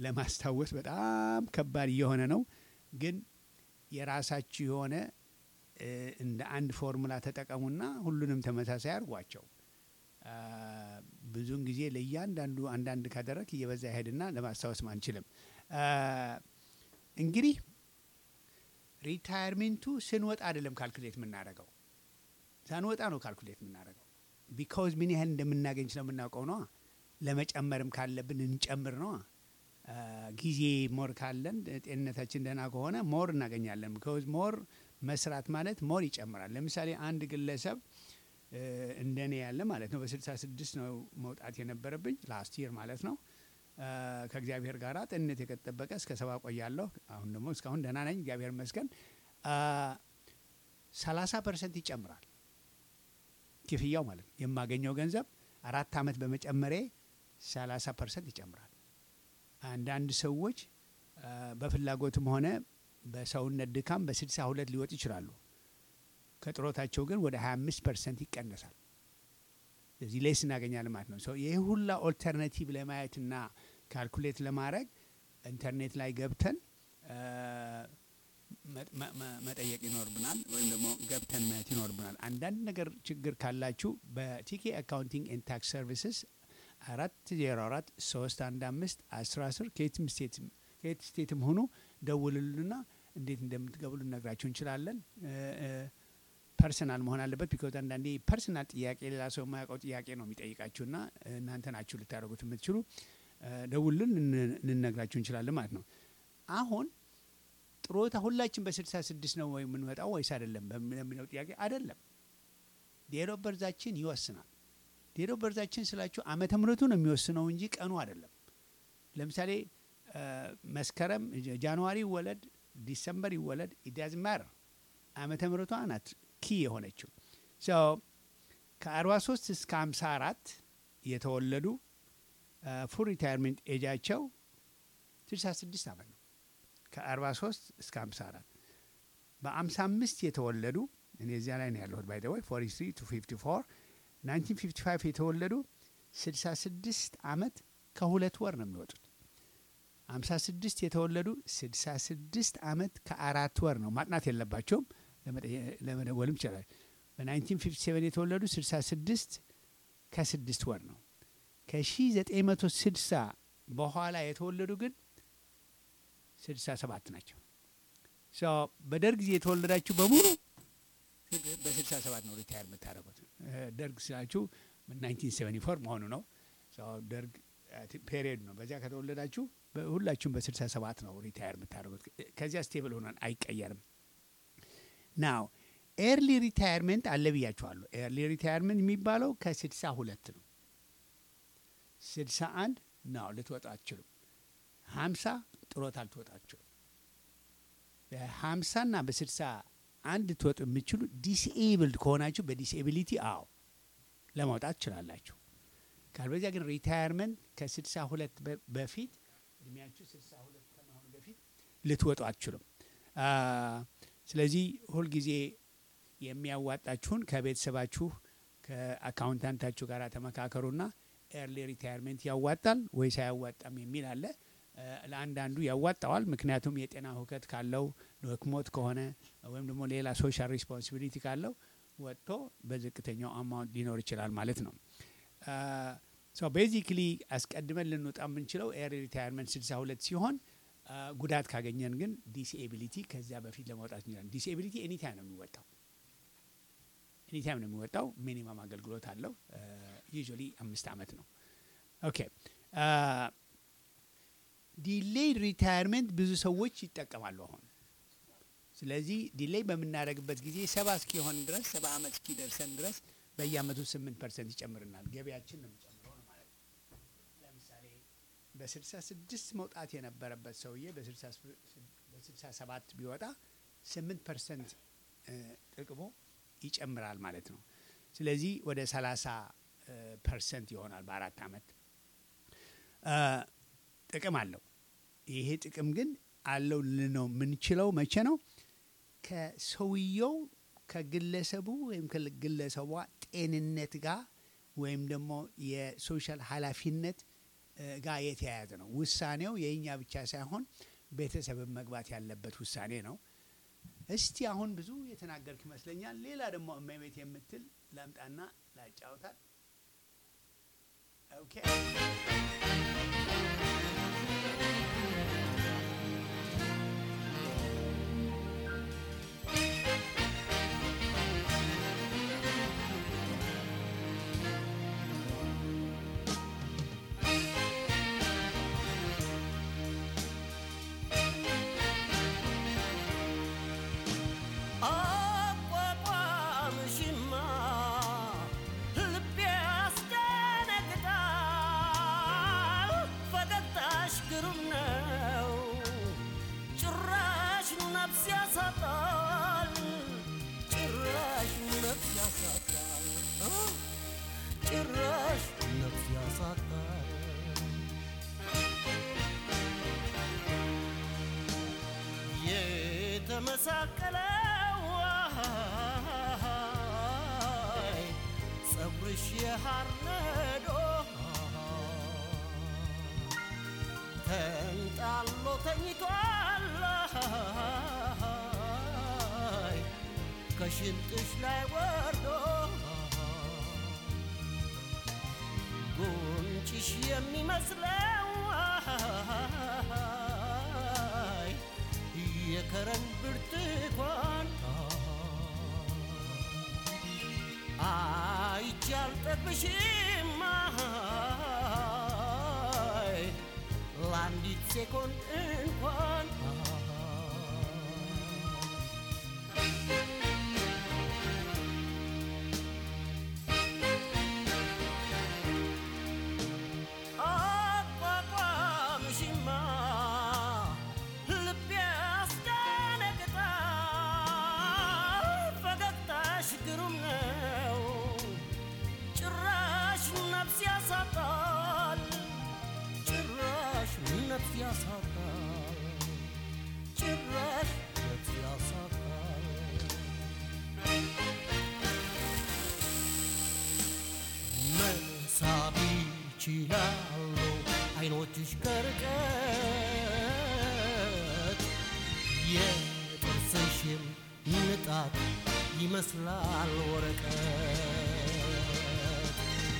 ለማስታወስ በጣም ከባድ እየሆነ ነው። ግን የራሳችሁ የሆነ እ፣ እንደ አንድ ፎርሙላ ተጠቀሙና ሁሉንም ተመሳሳይ አድርጓቸው። አ፣ ብዙውን ጊዜ ለእያንዳንዱ አንዳንድ ካደረግ እየበዛ ይሄድና ለማስታወስም አንችልም። አ፣ እንግዲህ ሪታየርሜንቱ ስንወጣ አይደለም ካልኩሌት የምናደርገው ሳንወጣ ነው ካልኩሌት የምናደርገው። ቢካውዝ ምን ያህል እንደምናገኝ ስለምናውቀው ነዋ። ለመጨመርም ካለብን እንጨምር ነዋ። አ፣ ጊዜ ሞር ካለን ጤንነታችን ደህና ከሆነ ሞር እናገኛለን። ቢካውዝ ሞር መስራት ማለት ሞር ይጨምራል። ለምሳሌ አንድ ግለሰብ እ፣ እንደኔ ያለ ማለት ነው በ66 ነው መውጣት የነበረብኝ ላስት ይር ማለት ነው። አ፣ ከእግዚአብሔር ጋር ጤንነት የጠበቀ እስከ ሰባ ቆያለሁ። አሁን ደግሞ እስካሁን ደህና ነኝ፣ እግዚአብሔር ይመስገን። ሰላሳ ፐርሰንት ይጨምራል ክፍያው ማለት ነው። የማገኘው ገንዘብ አራት ዓመት በመጨመሬ ሰላሳ ፐርሰንት ይጨምራል። አንዳንድ ሰዎች አ፣ በፍላጎትም ሆነ በሰውነት ድካም በስልሳ ሁለት ሊወጡ ይችላሉ። ከጥሮታቸው ግን ወደ 25 ፐርሰንት ይቀነሳል። ስለዚህ ሌስ እናገኛለን ማለት ነው። ሰው ይህ ሁላ ኦልተርናቲቭ ለማየትና ካልኩሌት ለማድረግ ኢንተርኔት ላይ ገብተን አ፣ መ- መ- መ- መጠየቅ ይኖርብናል፣ ወይም ደግሞ ገብተን ማየት ይኖርብናል። አንዳንድ ነገር ችግር ካላችሁ በቲኬ አካውንቲንግ ኤንድ ታክስ ሰርቪስስ አራት ዜሮ አራት ሶስት አንድ አምስት አስራ አስር ከየትም ስቴትም ከየት ስቴትም ሆኑ ደውልሉና እንዴት እንደምትገቡ ልነግራችሁ እንችላለን። ፐርሰናል መሆን አለበት። ቢኮዝ አንዳንዴ ፐርሰናል ጥያቄ ሌላ ሰው የማያውቀው ጥያቄ ነው የሚጠይቃችሁና እናንተ ናችሁ ልታደርጉት የምትችሉ ደውልን ልነግራችሁ እንችላለን ማለት ነው። አሁን ጥሮታ ሁላችን በስልሳ ስድስት ነው ወይ የምንመጣው ወይስ አይደለም ለሚለው ጥያቄ አይደለም። ዴሮ በርዛችን ይወስናል። ዴሮ በርዛችን ስላችሁ ዓመተ ምሕረቱ ነው የሚወስነው እንጂ ቀኑ አይደለም። ለምሳሌ መስከረም ጃንዋሪ ይወለድ ዲሰምበር ይወለድ ኢዳዝ ማር ዓመተ ምሕረቷ ናት ኪ የሆነችው ከአርባ ሶስት እስከ ሀምሳ አራት የተወለዱ ፉል ሪታይርሜንት ኤጃቸው ስልሳ ስድስት ዓመት ነው። ከአርባ ሶስት እስከ ሀምሳ አራት በአምሳ አምስት የተወለዱ እኔ እዚያ ላይ ነው ያለሁት ባይ ዘ ወይ ፎርቲ ትሪ ቱ ፊፍቲ ፎር ናይንቲን ፊፍቲ ፋይቭ የተወለዱ ስልሳ ስድስት ዓመት ከሁለት ወር ነው የሚወጡት። አምሳ ስድስት የተወለዱ ስልሳ ስድስት ዓመት ከአራት ወር ነው። ማጥናት የለባቸውም ለመደወልም ይችላል። በናይንቲን ፊፍቲ ሴቨን የተወለዱ ስልሳ ስድስት ከስድስት ወር ነው። ከሺ ዘጠኝ መቶ ስልሳ በኋላ የተወለዱ ግን ስልሳ ሰባት ናቸው። በደርግ ጊዜ የተወለዳችሁ በሙሉ በስልሳ ሰባት ነው ሪታየር የምታደርጉት። ደርግ ስላችሁ ናይንቲን ሴቨንቲ ፎር መሆኑ ነው። ደርግ ፔሪየድ ነው። በዚያ ከተወለዳችሁ ሁላችሁም በስልሳ ሰባት ነው ሪታየር የምታደርጉት። ከዚያ ስቴብል ሆኗን አይቀየርም። ናው ኤርሊ ሪታየርመንት አለ ብያችኋለሁ። ኤርሊ ሪታየርመንት የሚባለው ከስልሳ ሁለት ነው። ስልሳ አንድ ነው ልትወጡ አትችሉም። ሀምሳ ጥሮታ ልትወጡ አትችሉም። በሀምሳና በስልሳ አንድ ልትወጡ የምችሉ ዲስኤብልድ ከሆናችሁ በዲስኤቢሊቲ አዎ ለማውጣት ትችላላችሁ። ካልበዚያ ግን ሪታየርመንት ከስልሳ ሁለት በፊት እድሜያችሁ ስልሳ ሁለት ከመሆኑ በፊት ልትወጡ አትችሉም። ስለዚህ ሁልጊዜ የሚያዋጣችሁን ከቤተሰባችሁ ከአካውንታንታችሁ ጋር ተመካከሩና ኤርሊ ሪታየርሜንት ያዋጣል ወይስ አያዋጣም የሚል አለ። ለአንዳንዱ ያዋጣዋል። ምክንያቱም የጤና ሁከት ካለው ደክሞት ከሆነ ወይም ደግሞ ሌላ ሶሻል ሪስፖንሲቢሊቲ ካለው ወጥቶ በዝቅተኛው አማውንት ሊኖር ይችላል ማለት ነው። ሶ ቤዚክሊ አስቀድመን ልንወጣ የምንችለው ኤርሊ ሪታየርመንት ስልሳ ሁለት ሲሆን ጉዳት ካገኘን ግን ዲስኤቢሊቲ ከዚያ በፊት ለማውጣት እንችላለን። ዲስኤቢሊቲ ኤኒታይም ነው የሚወጣው ኤኒታይም ነው የሚወጣው። ሚኒመም አገልግሎት አለው። ዩዥዋሊ አምስት ዓመት ነው። ኦኬ ዲሌይድ ሪታየርመንት ብዙ ሰዎች ይጠቀማሉ አሁን። ስለዚህ ዲሌይ በምናደርግበት ጊዜ ሰባ እስኪሆን ድረስ ሰባ ዓመት እስኪደርሰን ድረስ በየአመቱ ስምንት ፐርሰንት ይጨምርናል። ገቢያችን ነው የሚጨምረው ነው ማለት ነው። ለምሳሌ በስልሳ ስድስት መውጣት የነበረበት ሰውዬ በስልሳ ሰባት ቢወጣ ስምንት ፐርሰንት ጥቅሙ ይጨምራል ማለት ነው። ስለዚህ ወደ ሰላሳ ፐርሰንት ይሆናል በአራት አመት ጥቅም አለው። ይሄ ጥቅም ግን አለው ልነው የምንችለው መቼ ነው? ከሰውየው ከግለሰቡ ወይም ከግለሰቧ ጤንነት ጋር ወይም ደግሞ የሶሻል ኃላፊነት ጋር የተያያዘ ነው። ውሳኔው የእኛ ብቻ ሳይሆን ቤተሰብን መግባት ያለበት ውሳኔ ነው። እስቲ አሁን ብዙ የተናገርክ ይመስለኛል። ሌላ ደግሞ እመቤት የምትል ላምጣና ላጫውታል። ኦኬ አቋቋምሽማ ልቤ ያስደነግጣል። ፈገግታሽ ግሩም ነው፣ ጭራሽ ነፍስ ያሳጣል። ጭራሽ ነፍስ ያሳጣል። አ? ጭራሽ ነፍስ ያሳጣል። የተመሳቀለው አይ፣ ፀጉርሽ የሐር ነዶ ተንጣሎ ተኝቷል አይ፣ ከሽንጥሽ ላይ ወርዶ ጉንጭሽ የሚመስለው አይ፣ የከረን ብርቱካን አይቼ አልጠግብሽም አይ፣ ለአንዲት ሴኮንድ እንኳን አቋቋምሽማ ልቤ ያስደነግጣል። ፈገግታሽ ግሩም ነው፣ ጭራሽ ነፍስ ያሳጣል። ጭራሽ ነፍስ ያሳጣል። ጭራሽ ነፍስ ያሳጣል። መሳብ ይችላሉ አይኖችሽ ከርቀት የጥርስሽም ንጣት ይመስላል ወረቀት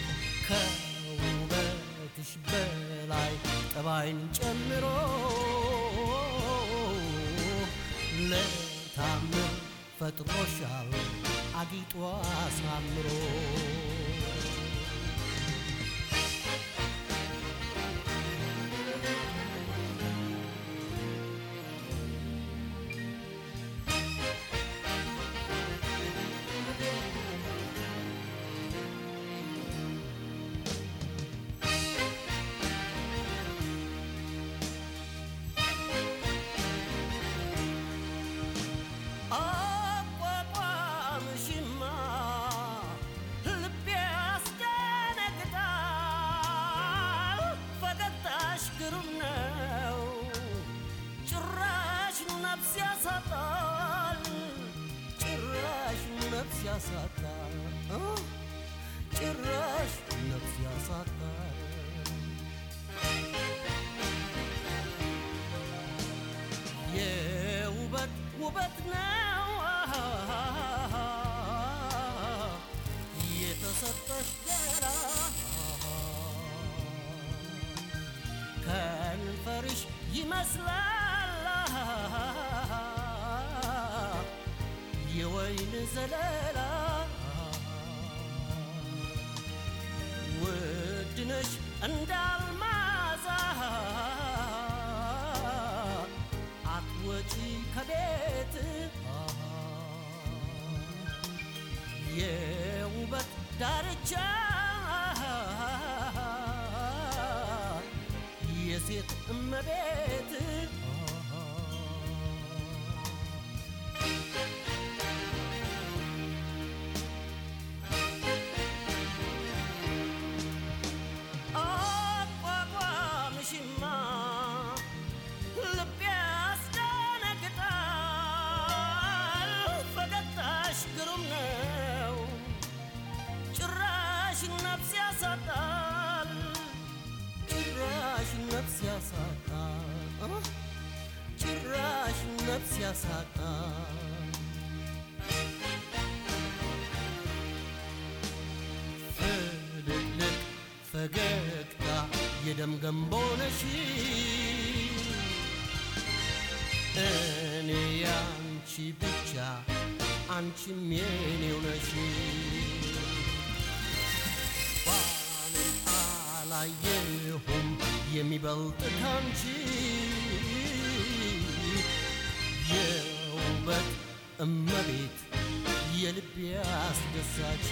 ከውበትሽ በላይ ጠባይን ጨምሮ ለታምር ፈጥሮሻል አጊጦ አሳምሮ አቋቋምሽማ ልቤ ያስደነግጣል። ፈገግታሽ ግሩም ነው፣ ጭራሽ ነፍስ ያሳጣል። ጭራሽ ነፍስ ያሳጣል። አ? ጭራሽ ነፍስ ያሳጣል። የውበት ውበት ነው የተሰጠሽ ገላ ከንፈርሽ ይመስላል የወይን ዘለላ ውድነሽ እንዳልማዛ አትወጪ ከቤት የውበት ዳርቻ የሴት እመቤት አቋቋምሽማ ልቤ ያስደነግጣል። ፈገግታሽ ግሩም ነው፣ ጭራሽ ነፍስ ያሳጣል። ጭራሽ ነፍስ ያሳጣል። ጭራሽ ነፍስ ያሳጣል። ፈገግታ የደም ገንቦ ነሽ እኔ ያንቺ ብቻ አንቺም የኔው ነሽ ባንም አላየሁም የሚበልጥ ካንቺ የውበት እመቤት የልቤ አስደሳች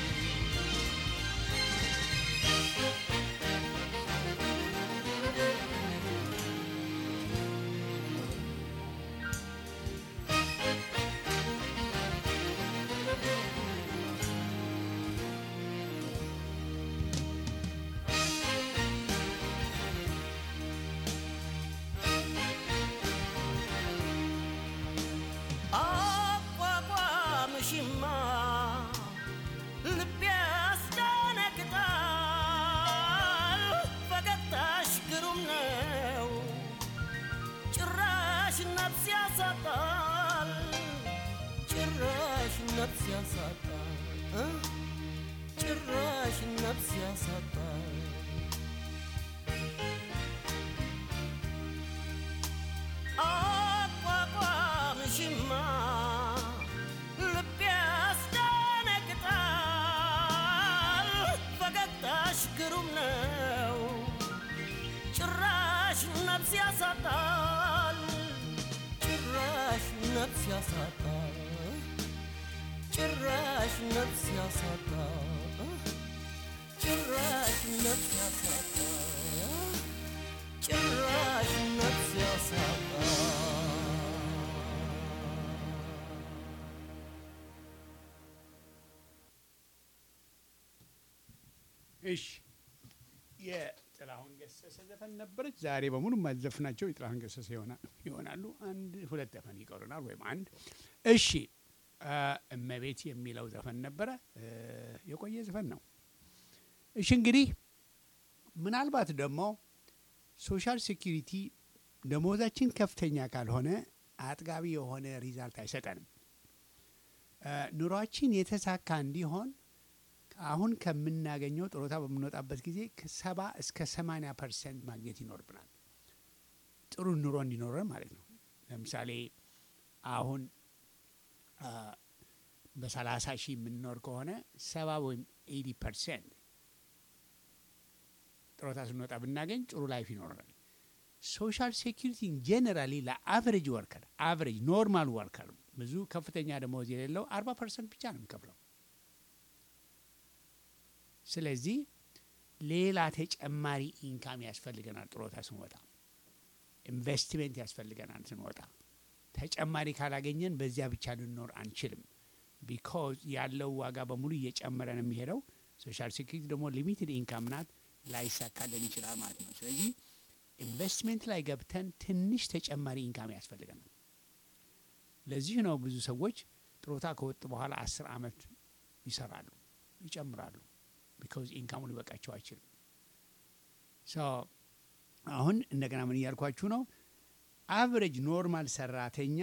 አቋቋምሽማ ልቤ ያስደነግጣል። ፈገግታሽ ግሩም ነው፣ ጭራሽ ነፍስ ያሳጣል፣ ጭራሽ ነፍስ ያሳጣል፣ እ? ጭራሽ ነፍስ ያሳጣል። አቋቋምሽማ ልቤ ያስደነግጣል። ፈገግታሽ ግሩም ነው፣ ጭራሽ ነፍስ ያሳጣል፣ ጭራሽ ነፍስ ያሳጣል፣ ጭራሽ ነፍስ ያሳጣል፣ ጭራሽ ነፍስ ያሳጣል። ጭራሽ ነፍስ ያሳጣል። እሺ የጥላሁን ገሰሰ ዘፈን ነበረች። ዛሬ በሙሉ የማዘፍናቸው የጥላሁን ገሰሰ ይሆና- ይሆናሉ። አንድ ሁለት ዘፈን ይቀሩናል፣ ወይም አንድ። እሺ አ፣ እመቤት የሚለው ዘፈን ነበረ። እ፣ የቆየ ዘፈን ነው። እሺ እንግዲህ ምናልባት ደግሞ ሶሻል ሴኪሪቲ ደሞዛችን ከፍተኛ ካልሆነ አጥጋቢ የሆነ ሪዛልት አይሰጠንም። እ፣ ኑሯችን የተሳካ እንዲሆን አሁን ከምናገኘው ጥሮታ በምንወጣበት ጊዜ ከሰባ እስከ ሰማንያ ፐርሰንት ማግኘት ይኖርብናል። ጥሩ ኑሮ እንዲኖረን ማለት ነው። ለምሳሌ አሁን አ፣ በሰላሳ ሺህ የምንኖር ከሆነ ሰባ ወይም ኤቲ ፐርሰንት ጥሮታ ስንወጣ ብናገኝ ጥሩ ላይፍ ይኖረናል። ሶሻል ሴኪሪቲ ጄኔራሊ ለአቨሬጅ ወርከር አቨሬጅ ኖርማል ወርከር ብዙ ከፍተኛ ደመወዝ የሌለው አርባ ፐርሰንት ብቻ ነው የሚከፍለው። ስለዚህ ሌላ ተጨማሪ ኢንካም ያስፈልገናል። ጥሮታ ስንወጣ ኢንቨስትሜንት ያስፈልገናል። ስንወጣ ተጨማሪ ካላገኘን በዚያ ብቻ ልንኖር አንችልም። ቢኮዝ ያለው ዋጋ በሙሉ እየጨመረ ነው የሚሄደው። ሶሻል ሴኩሪቲ ደግሞ ሊሚትድ ኢንካም ናት፣ ላይሳካልን ይችላል ማለት ነው። ስለዚህ ኢንቨስትሜንት ላይ ገብተን ትንሽ ተጨማሪ ኢንካም ያስፈልገናል። ለዚህ ነው ብዙ ሰዎች ጥሮታ ከወጡ በኋላ አስር አመት ይሰራሉ፣ ይጨምራሉ። ቢካዝ ኢንካሙ ሊበቃቸው አይችልም። ሶ አሁን እንደገና ምን እያልኳችሁ ነው? አቨሬጅ ኖርማል ሰራተኛ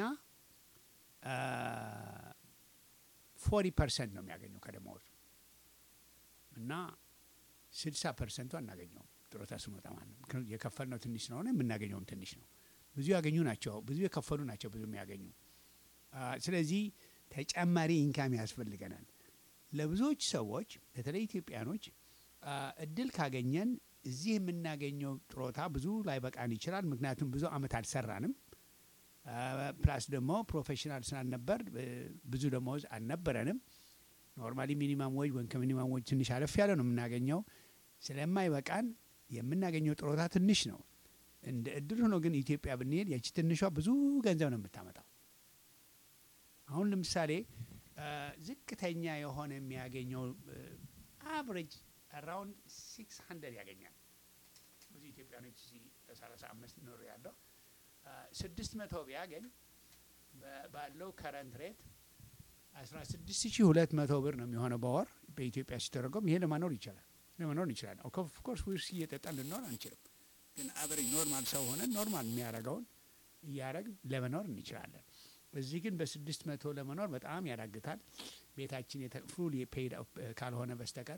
ፎርቲ ፐርሰንት ነው የሚያገኘው ከደመወዙ እና ስልሳ ፐርሰንቱ አናገኘውም ጥሮታ ስንወጣ ማለት ነው። ምክንያቱም የከፈልነው ትንሽ ስለሆነ የምናገኘውም ትንሽ ነው። ብዙ ያገኙ ናቸው፣ ብዙ የከፈሉ ናቸው ብዙ የሚያገኙ። አ፣ ስለዚህ ተጨማሪ ኢንካም ያስፈልገናል። ለብዙዎች ሰዎች በተለይ ኢትዮጵያኖች አ፣ እድል ካገኘን እዚህ የምናገኘው ጥሮታ ብዙ ላይበቃን ይችላል። ምክንያቱም ብዙ አመት አልሰራንም። አ፣ ፕላስ ደግሞ ፕሮፌሽናል ስላልነበር እ፣ ብዙ ደሞዝ አልነበረንም። ኖርማሊ ሚኒማም ወጅ ወይም ከሚኒማም ወጅ ትንሽ አለፍ ያለ ነው የምናገኘው። ስለማይበቃን የምናገኘው ጥሮታ ትንሽ ነው። እንደ እድል ሆኖ ግን ኢትዮጵያ ብንሄድ ያቺ ትንሿ ብዙ ገንዘብ ነው የምታመጣው። አሁን ለምሳሌ አ፣ ዝቅተኛ የሆነ የሚያገኘው አቨሬጅ አራውንድ ሲክስ ሀንድረድ ያገኛል። ብዙ ኢትዮጵያኖች እዚህ በሰላሳ አምስት ኖር ያለው ስድስት መቶ ቢያገኝ በ- ባለው ከረንት ሬት አስራ ስድስት ሺ ሁለት መቶ ብር ነው የሚሆነው በወር በኢትዮጵያ ሲተረጎም። ይሄ ለመኖር ይቻላል ለመኖር ይችላል። ኦፍኮርስ ዊርስ እየጠጣን ልንኖር አንችልም፣ ግን አቨሬጅ ኖርማል ሰው ሆነን ኖርማል የሚያደርገውን እያደረግን ለመኖር እንችላለን። እዚህ ግን በስድስት መቶ ለመኖር በጣም ያዳግታል። ቤታችን ፉል ፔድ ካልሆነ በስተቀር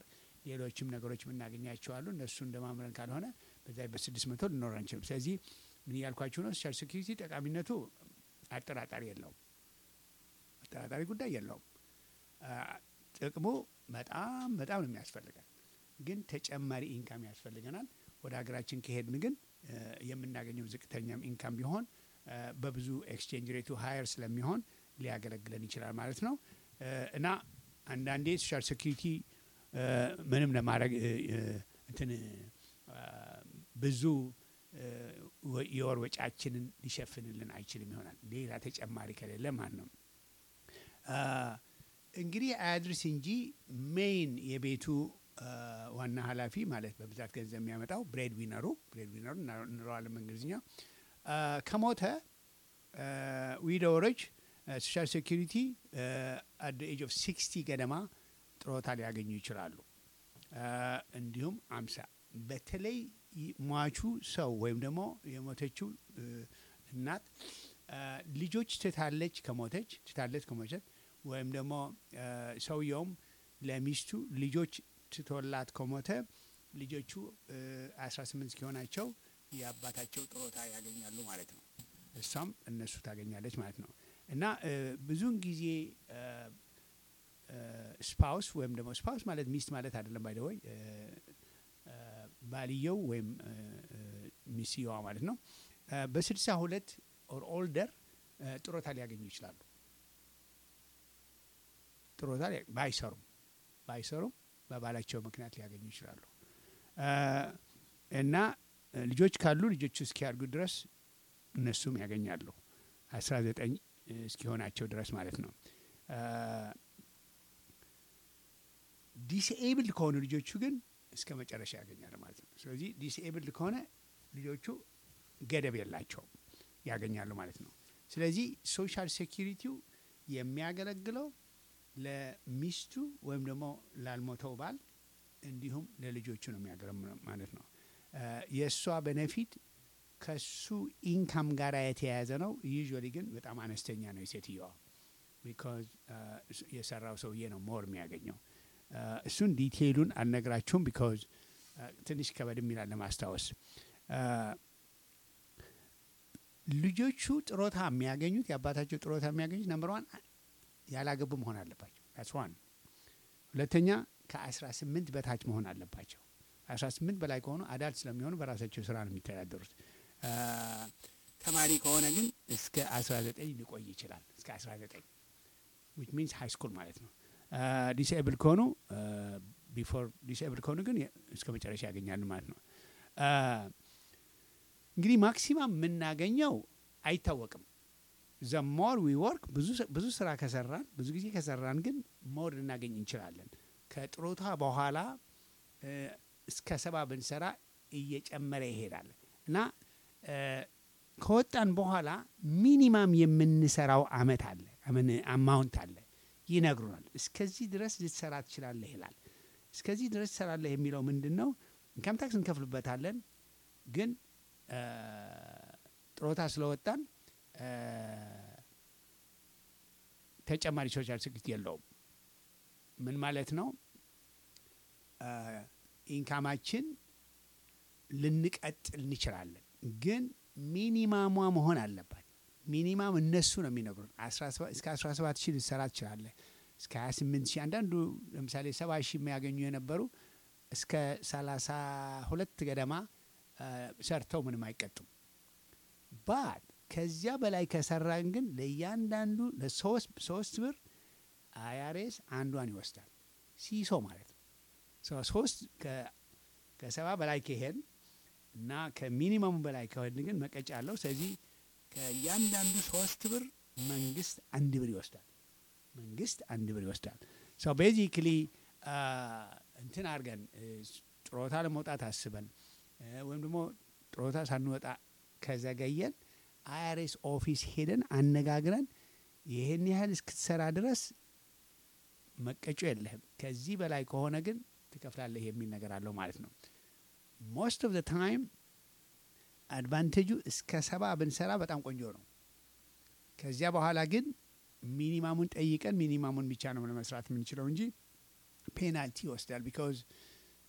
ሌሎችም ነገሮች የምናገኛቸው አሉ። እነሱ እንደማምረን ካልሆነ በዛ በስድስት መቶ ልኖር አንችልም። ስለዚህ ምን እያልኳችሁ ነው? ሶሻል ሴኩሪቲ ጠቃሚነቱ አጠራጣሪ የለውም፣ አጠራጣሪ ጉዳይ የለውም። አ፣ ጥቅሙ በጣም በጣም ነው የሚያስፈልገን፣ ግን ተጨማሪ ኢንካም ያስፈልገናል። ወደ ሀገራችን ከሄድን ግን እ፣ የምናገኘው ዝቅተኛም ኢንካም ቢሆን እ፣ በብዙ ኤክስቼንጅ ሬቱ ሀየር ስለሚሆን ሊያገለግለን ይችላል ማለት ነው እ፣ እና አንዳንዴ ሶሻል ሴኩሪቲ እ፣ ምንም ለማድረግ እ፣ እ፣ እንትን አ፣ ብዙ እ፣ ወ- የወር ወጫችንን ሊሸፍንልን አይችልም ይሆናል ሌላ ተጨማሪ ከሌለ ማለት ነው። አ፣ እንግዲህ አያድርስ እንጂ ሜይን የቤቱ አ፣ ዋና ኃላፊ ማለት በብዛት ገንዘብ የሚያመጣው ብሬድ ዊነሩ ብሬድ ዊነሩ እንለዋለን በእንግሊዝኛ አ፣ ከሞተ ዊዶወሮች ሶሻል ሴኩሪቲ አት ኤጅ ኦፍ ሲክስቲ ገደማ ጥሮታ ሊያገኙ ይችላሉ። አ፣ እንዲሁም አምሳ በተለይ ይ- ሟቹ ሰው ወይም ደግሞ የሞተችው እ፣ እናት አ፣ ልጆች ትታለች ከሞተች ትታለች ከሞተች ወይም ደግሞ አ፣ ሰውየውም ለሚስቱ ልጆች ትቶላት ከሞተ ልጆቹ አስራ ስምንት እስኪሆናቸው የአባታቸው ጥሮታ ያገኛሉ ማለት ነው። እሷም እነሱ ታገኛለች ማለት ነው እና እ፣ ብዙውን ጊዜ ስፓውስ ወይም ደግሞ ስፓውስ ማለት ሚስት ማለት አይደለም። ባይደወይ ባልየው ወይም እ፣ እ፣ ሚስትየዋ ማለት ነው እ፣ በስልሳ ሁለት ኦር ኦልደር እ፣ ጥሮታ ሊያገኙ ይችላሉ። ጥሮታ ሊያ- ባይሰሩም ባይሰሩም በባላቸው ምክንያት ሊያገኙ ይችላሉ እ፣ እና እ፣ ልጆች ካሉ ልጆቹ እስኪያድጉ ድረስ እነሱም ያገኛሉ አስራ ዘጠኝ እስኪሆናቸው ድረስ ማለት ነው። ዲስኤብልድ ከሆኑ ልጆቹ ግን እስከ መጨረሻ ያገኛል ማለት ነው። ስለዚህ ዲስኤብልድ ከሆነ ልጆቹ ገደብ የላቸውም ያገኛሉ ማለት ነው። ስለዚህ ሶሻል ሴኪሪቲው የሚያገለግለው ለሚስቱ ወይም ደግሞ ላልሞተው ባል እንዲሁም ለልጆቹ ነው የሚያገለግለው ማለት ነው። የእሷ በነፊት ከሱ ኢንካም ጋር የተያያዘ ነው። ዩዥዋሊ ግን በጣም አነስተኛ ነው የሴትየዋ ቢካዝ የሰራው ሰውዬ ነው ሞር የሚያገኘው። እሱን ዲቴይሉን አልነግራችሁም ቢካዝ ትንሽ ከበድም ይላል ለማስታወስ። ልጆቹ ጥሮታ የሚያገኙት የአባታቸው ጥሮታ የሚያገኙት ነምበር ዋን ያላገቡ መሆን አለባቸው። ዳትስ ዋን። ሁለተኛ ከአስራ ስምንት በታች መሆን አለባቸው። አስራ ስምንት በላይ ከሆኑ አዳልት ስለሚሆኑ በራሳቸው ስራ ነው የሚተዳደሩት። ተማሪ ከሆነ ግን እስከ አስራ ዘጠኝ ሊቆይ ይችላል። እስከ አስራ ዘጠኝ ዊች ሚንስ ሃይ ስኩል ማለት ነው። ዲስኤብል ከሆኑ ቢፎር ዲስኤብል ከሆኑ ግን እስከ መጨረሻ ያገኛሉ ማለት ነው። እንግዲህ ማክሲማም የምናገኘው አይታወቅም። ዘ ሞር ዊ ወርክ ብዙ ስራ ከሰራን ብዙ ጊዜ ከሰራን ግን ሞር ልናገኝ እንችላለን። ከጥሮታ በኋላ እስከ ሰባ ብንሰራ እየጨመረ ይሄዳል እና ከወጣን በኋላ ሚኒማም የምንሰራው አመት አለ አማውንት አለ ይነግሩናል። እስከዚህ ድረስ ልትሰራ ትችላለህ ይላል። እስከዚህ ድረስ ትሰራለህ የሚለው ምንድን ነው? ኢንካም ታክስ እንከፍልበታለን፣ ግን ጥሮታ ስለወጣን ተጨማሪ ሶሻል ሴኩሪቲ የለውም። ምን ማለት ነው? ኢንካማችን ልንቀጥል እንችላለን፣ ግን ሚኒማሟ መሆን አለባት። ሚኒማም እነሱ ነው የሚነግሩን። እስከ 17 ሺህ ልትሰራ ትችላለህ፣ እስከ 28 ሺህ አንዳንዱ ለምሳሌ 70 ሺህ የሚያገኙ የነበሩ እስከ 32 ገደማ ሰርተው ምንም አይቀጡም። ባት ከዚያ በላይ ከሰራን ግን ለእያንዳንዱ ለሶስት ብር አያሬስ አንዷን ይወስዳል። ሲሶ ማለት ነው። ሶስት ከሰባ በላይ ከሄን እና ከሚኒመሙ በላይ ከሆን ግን መቀጫ አለው። ስለዚህ ከእያንዳንዱ ሶስት ብር መንግስት አንድ ብር ይወስዳል። መንግስት አንድ ብር ይወስዳል። ሶ ቤዚክሊ እንትን አድርገን ጥሮታ ለመውጣት አስበን ወይም ደግሞ ጥሮታ ሳንወጣ ከዘገየን አይአርኤስ ኦፊስ ሄደን አነጋግረን ይህን ያህል እስክትሰራ ድረስ መቀጮ የለህም፣ ከዚህ በላይ ከሆነ ግን ትከፍላለህ የሚል ነገር አለው ማለት ነው። ሞስት ኦፍ ዘ ታይም አድቫንቴጁ እስከ ሰባ ብንሰራ በጣም ቆንጆ ነው። ከዚያ በኋላ ግን ሚኒማሙን ጠይቀን ሚኒማሙን ብቻ ነው ለመስራት የምንችለው እንጂ ፔናልቲ ይወስዳል። ቢካዝ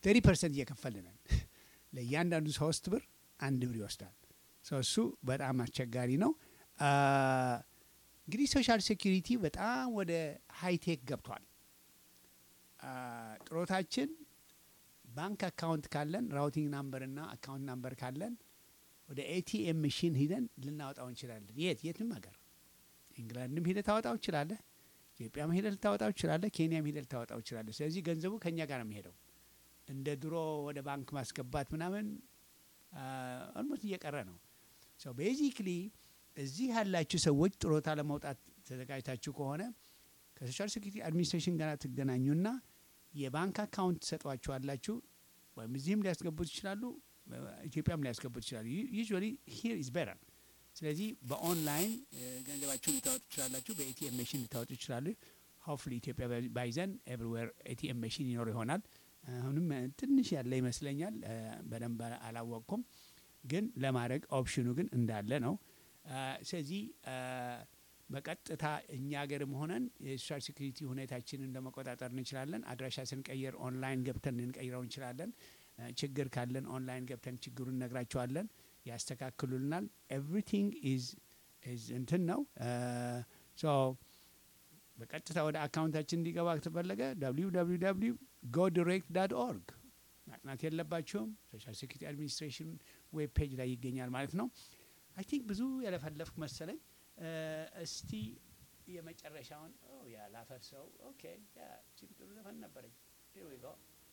ተሪ ፐርሰንት እየከፈልነን ለእያንዳንዱ ሶስት ብር አንድ ብር ይወስዳል። ሰው እሱ በጣም አስቸጋሪ ነው። አ፣ እንግዲህ ሶሻል ሴኪሪቲ በጣም ወደ ሃይቴክ ገብቷል። አ፣ ጥሮታችን ባንክ አካውንት ካለን ራውቲንግ ናምበር እና አካውንት ናምበር ካለን ወደ ኤቲኤም መሽን ሂደን ልናወጣው እንችላለን። የት የትም ሀገር ኢንግላንድም ሂደህ ታወጣው ትችላለህ። ኢትዮጵያም ሂደህ ልታወጣው ትችላለህ። ኬንያም ሂደህ ልታወጣው ትችላለህ። ስለዚህ ገንዘቡ ከእኛ ጋር ነው የሚሄደው። እንደ ድሮ ወደ ባንክ ማስገባት ምናምን ኦልሞስት እየቀረ ነው። ሶ ቤዚክሊ እዚህ ያላችሁ ሰዎች ጥሮታ ለመውጣት ተዘጋጅታችሁ ከሆነ ከሶሻል ሴኩሪቲ አድሚኒስትሬሽን ጋር ትገናኙና የባንክ አካውንት ትሰጧችኋላችሁ። ወይም እዚህም ሊያስገቡት ይችላሉ፣ ኢትዮጵያም ሊያስገቡት ይችላሉ። ዩዥዋሊ ሂር ኢዝ ቤተር። ስለዚህ በኦንላይን እ፣ ገንዘባችሁን ልታወጡ ትችላላችሁ። በኤቲኤም መሽን ልታወጡ ይችላሉ። ሆፍሊ ኢትዮጵያ ባይ- ባይዘን ኤቭሪዌር ኤቲኤም መሽን ይኖር ይሆናል። አሁንም እ፣ ትንሽ ያለ ይመስለኛል። እ፣ በደንብ አላወቅኩም፣ ግን ለማድረግ ኦፕሽኑ ግን እንዳለ ነው። አ፣ ስለዚህ አ፣ በቀጥታ እኛ ሀገርም ሆነን የሶሻል ሴኩሪቲ ሁኔታችንን ለመቆጣጠር እንችላለን። አድራሻ ስንቀይር ኦንላይን ገብተን ልንቀይረው እንችላለን። አ፣ ችግር ካለን ኦንላይን ገብተን ችግሩን እነግራቸዋለን፣ ያስተካክሉልናል። ኤቭሪቲንግ ኢዝ ኢዝ እንትን ነው ሶ በቀጥታ ወደ አካውንታችን እንዲገባ ከተፈለገ www ጎ ዲሬክት ዳት ኦርግ ማጥናት የለባቸውም። ሶሻል ሴኩሪቲ አድሚኒስትሬሽን ዌብ ፔጅ ላይ ይገኛል ማለት ነው። አይ ቲንክ ብዙ ያለፈለፍኩ መሰለኝ። እ፣ እስቲ የመጨረሻውን ኦ ያ ላፈርሰው። ኦኬ ያ እቺም ጥሩ ዘፈን ነበረኝ። Here we go.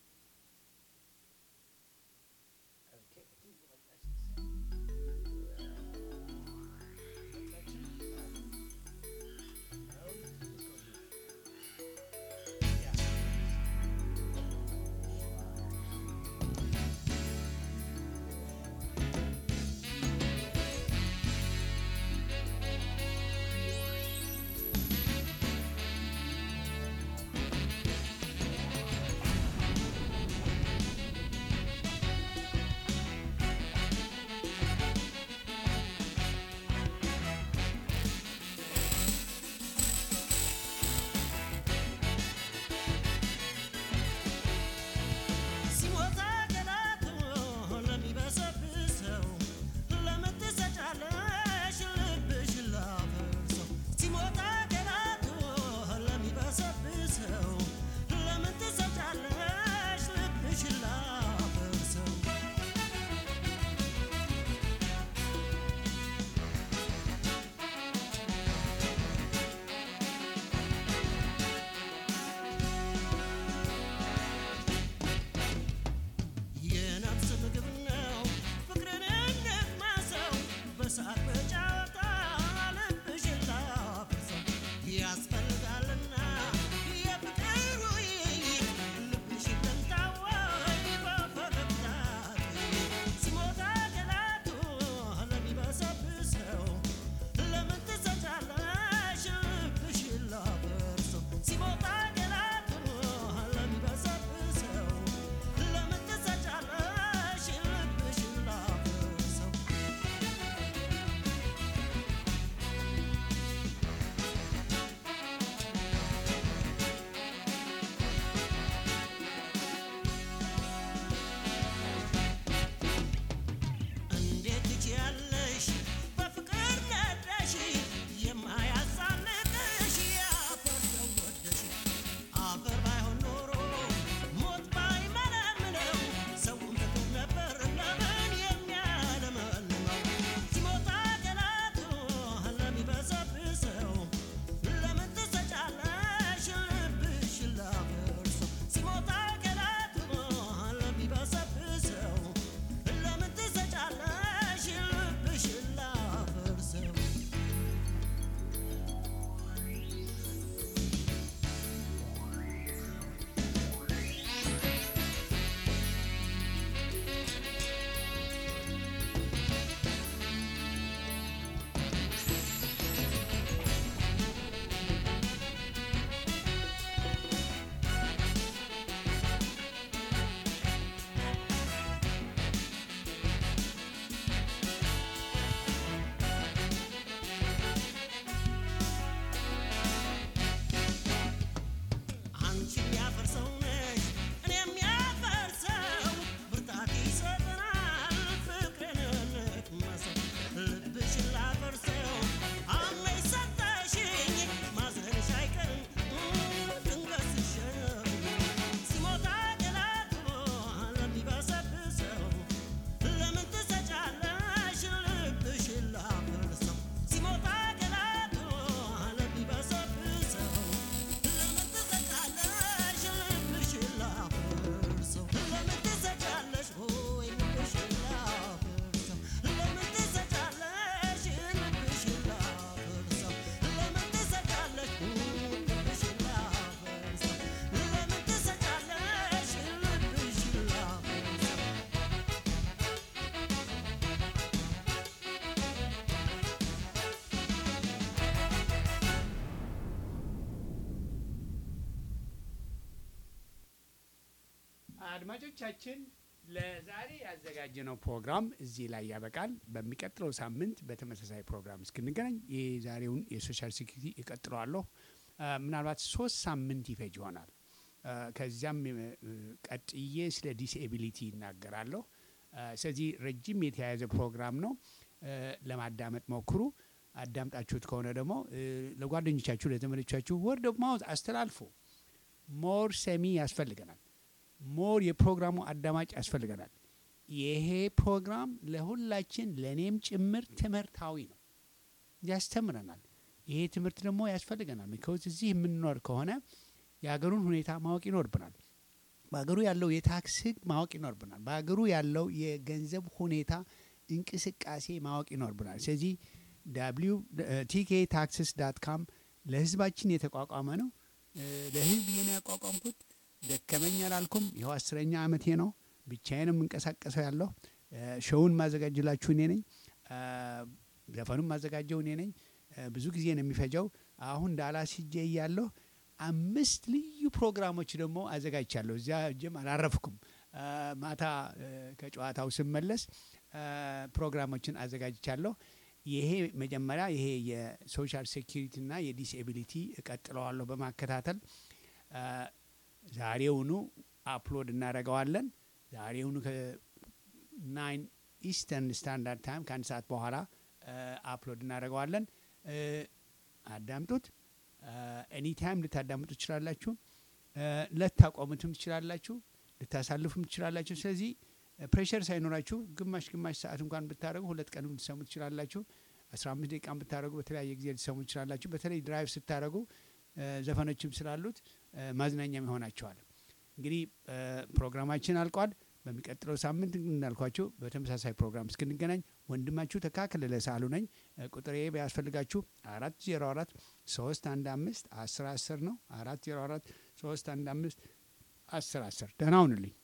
ኦኬ፣ I think የመጣች Thank አድማጮቻችን ለዛሬ ያዘጋጀነው ፕሮግራም እዚህ ላይ ያበቃል። በሚቀጥለው ሳምንት በተመሳሳይ ፕሮግራም እስክንገናኝ የዛሬውን የሶሻል ሴኩሪቲ እቀጥለዋለሁ። አ፣ ምናልባት ሶስት ሳምንት ይፈጅ ይሆናል። አ፣ ከዚያም እ፣ ቀጥዬ ስለ ዲስኤቢሊቲ ይናገራለሁ። አ፣ ስለዚህ ረጅም የተያያዘ ፕሮግራም ነው። እ፣ ለማዳመጥ ሞክሩ። አዳምጣችሁት ከሆነ ደግሞ እ፣ ለጓደኞቻችሁ፣ ለዘመዶቻችሁ ወርድ ኦፍ ማውዝ አስተላልፉ። ሞር ሰሚ ያስፈልገናል። ሞር የፕሮግራሙ አዳማጭ ያስፈልገናል። ይሄ ፕሮግራም ለሁላችን ለእኔም ጭምር ትምህርታዊ ነው፣ ያስተምረናል። ይሄ ትምህርት ደግሞ ያስፈልገናል። ቢካውዝ እዚህ የምንኖር ከሆነ የሀገሩን ሁኔታ ማወቅ ይኖርብናል። በሀገሩ ያለው የታክስ ሕግ ማወቅ ይኖርብናል። በሀገሩ ያለው የገንዘብ ሁኔታ እንቅስቃሴ ማወቅ ይኖርብናል። ስለዚህ ዳብሊው ቲኬ ታክስስ ዳት ካም ለህዝባችን የተቋቋመ ነው። እ፣ ለህዝብ ይሄን ያቋቋምኩት ደከመኝ አላልኩም። ይኸው አስረኛ ዓመቴ ነው። ብቻዬን የምንቀሳቀሰው ያለሁ እ፣ ሾውን ማዘጋጅላችሁ እኔ ነኝ። እ፣ ዘፈኑን ማዘጋጀው እኔ ነኝ። እ፣ ብዙ ጊዜ ነው የሚፈጀው። አሁን ዳላስ ሂጄ እያለሁ አምስት ልዩ ፕሮግራሞች ደግሞ አዘጋጅቻለሁ። እዚያ እጅም አላረፍኩም። እ፣ ማታ እ፣ ከጨዋታው ስመለስ እ፣ ፕሮግራሞችን አዘጋጅቻለሁ። ይሄ መጀመሪያ ይሄ የሶሻል ሴኪሪቲ እና የዲስኤቢሊቲ እቀጥለዋለሁ በማከታተል እ፣ ዛሬውኑ አፕሎድ እናደርገዋለን። ዛሬውኑ ከናይን ኢስተርን ስታንዳርድ ታይም ከአንድ ሰዓት በኋላ እ፣ አፕሎድ እናደርገዋለን። እ፣ አዳምጡት። ኤኒ ታይም ልታዳምጡ ትችላላችሁ። እ፣ ልታቆሙትም ትችላላችሁ፣ ልታሳልፉም ትችላላችሁ። ስለዚህ ፕሬሸር ሳይኖራችሁ ግማሽ ግማሽ ሰዓት እንኳን ብታደረጉ ሁለት ቀንም ልትሰሙ ትችላላችሁ። አስራ አምስት ደቂቃን ብታደረጉ በተለያየ ጊዜ ልትሰሙ ትችላላችሁ። በተለይ ድራይቭ ስታደረጉ እ፣ ዘፈኖችም ስላሉት እ፣ ማዝናኛም ይሆናቸዋል። እንግዲህ እ፣ ፕሮግራማችን አልቋል። በሚቀጥለው ሳምንት እንዳልኳችሁ በተመሳሳይ ፕሮግራም እስክንገናኝ ወንድማችሁ ተካከለለ ሳሉ ነኝ። እ፣ ቁጥሬ ቢያስፈልጋችሁ አራት ዜሮ አራት ሶስት አንድ አምስት አስር አስር ነው። አራት ዜሮ አራት ሶስት አንድ አምስት አስር አስር ደህና ሁኑልኝ።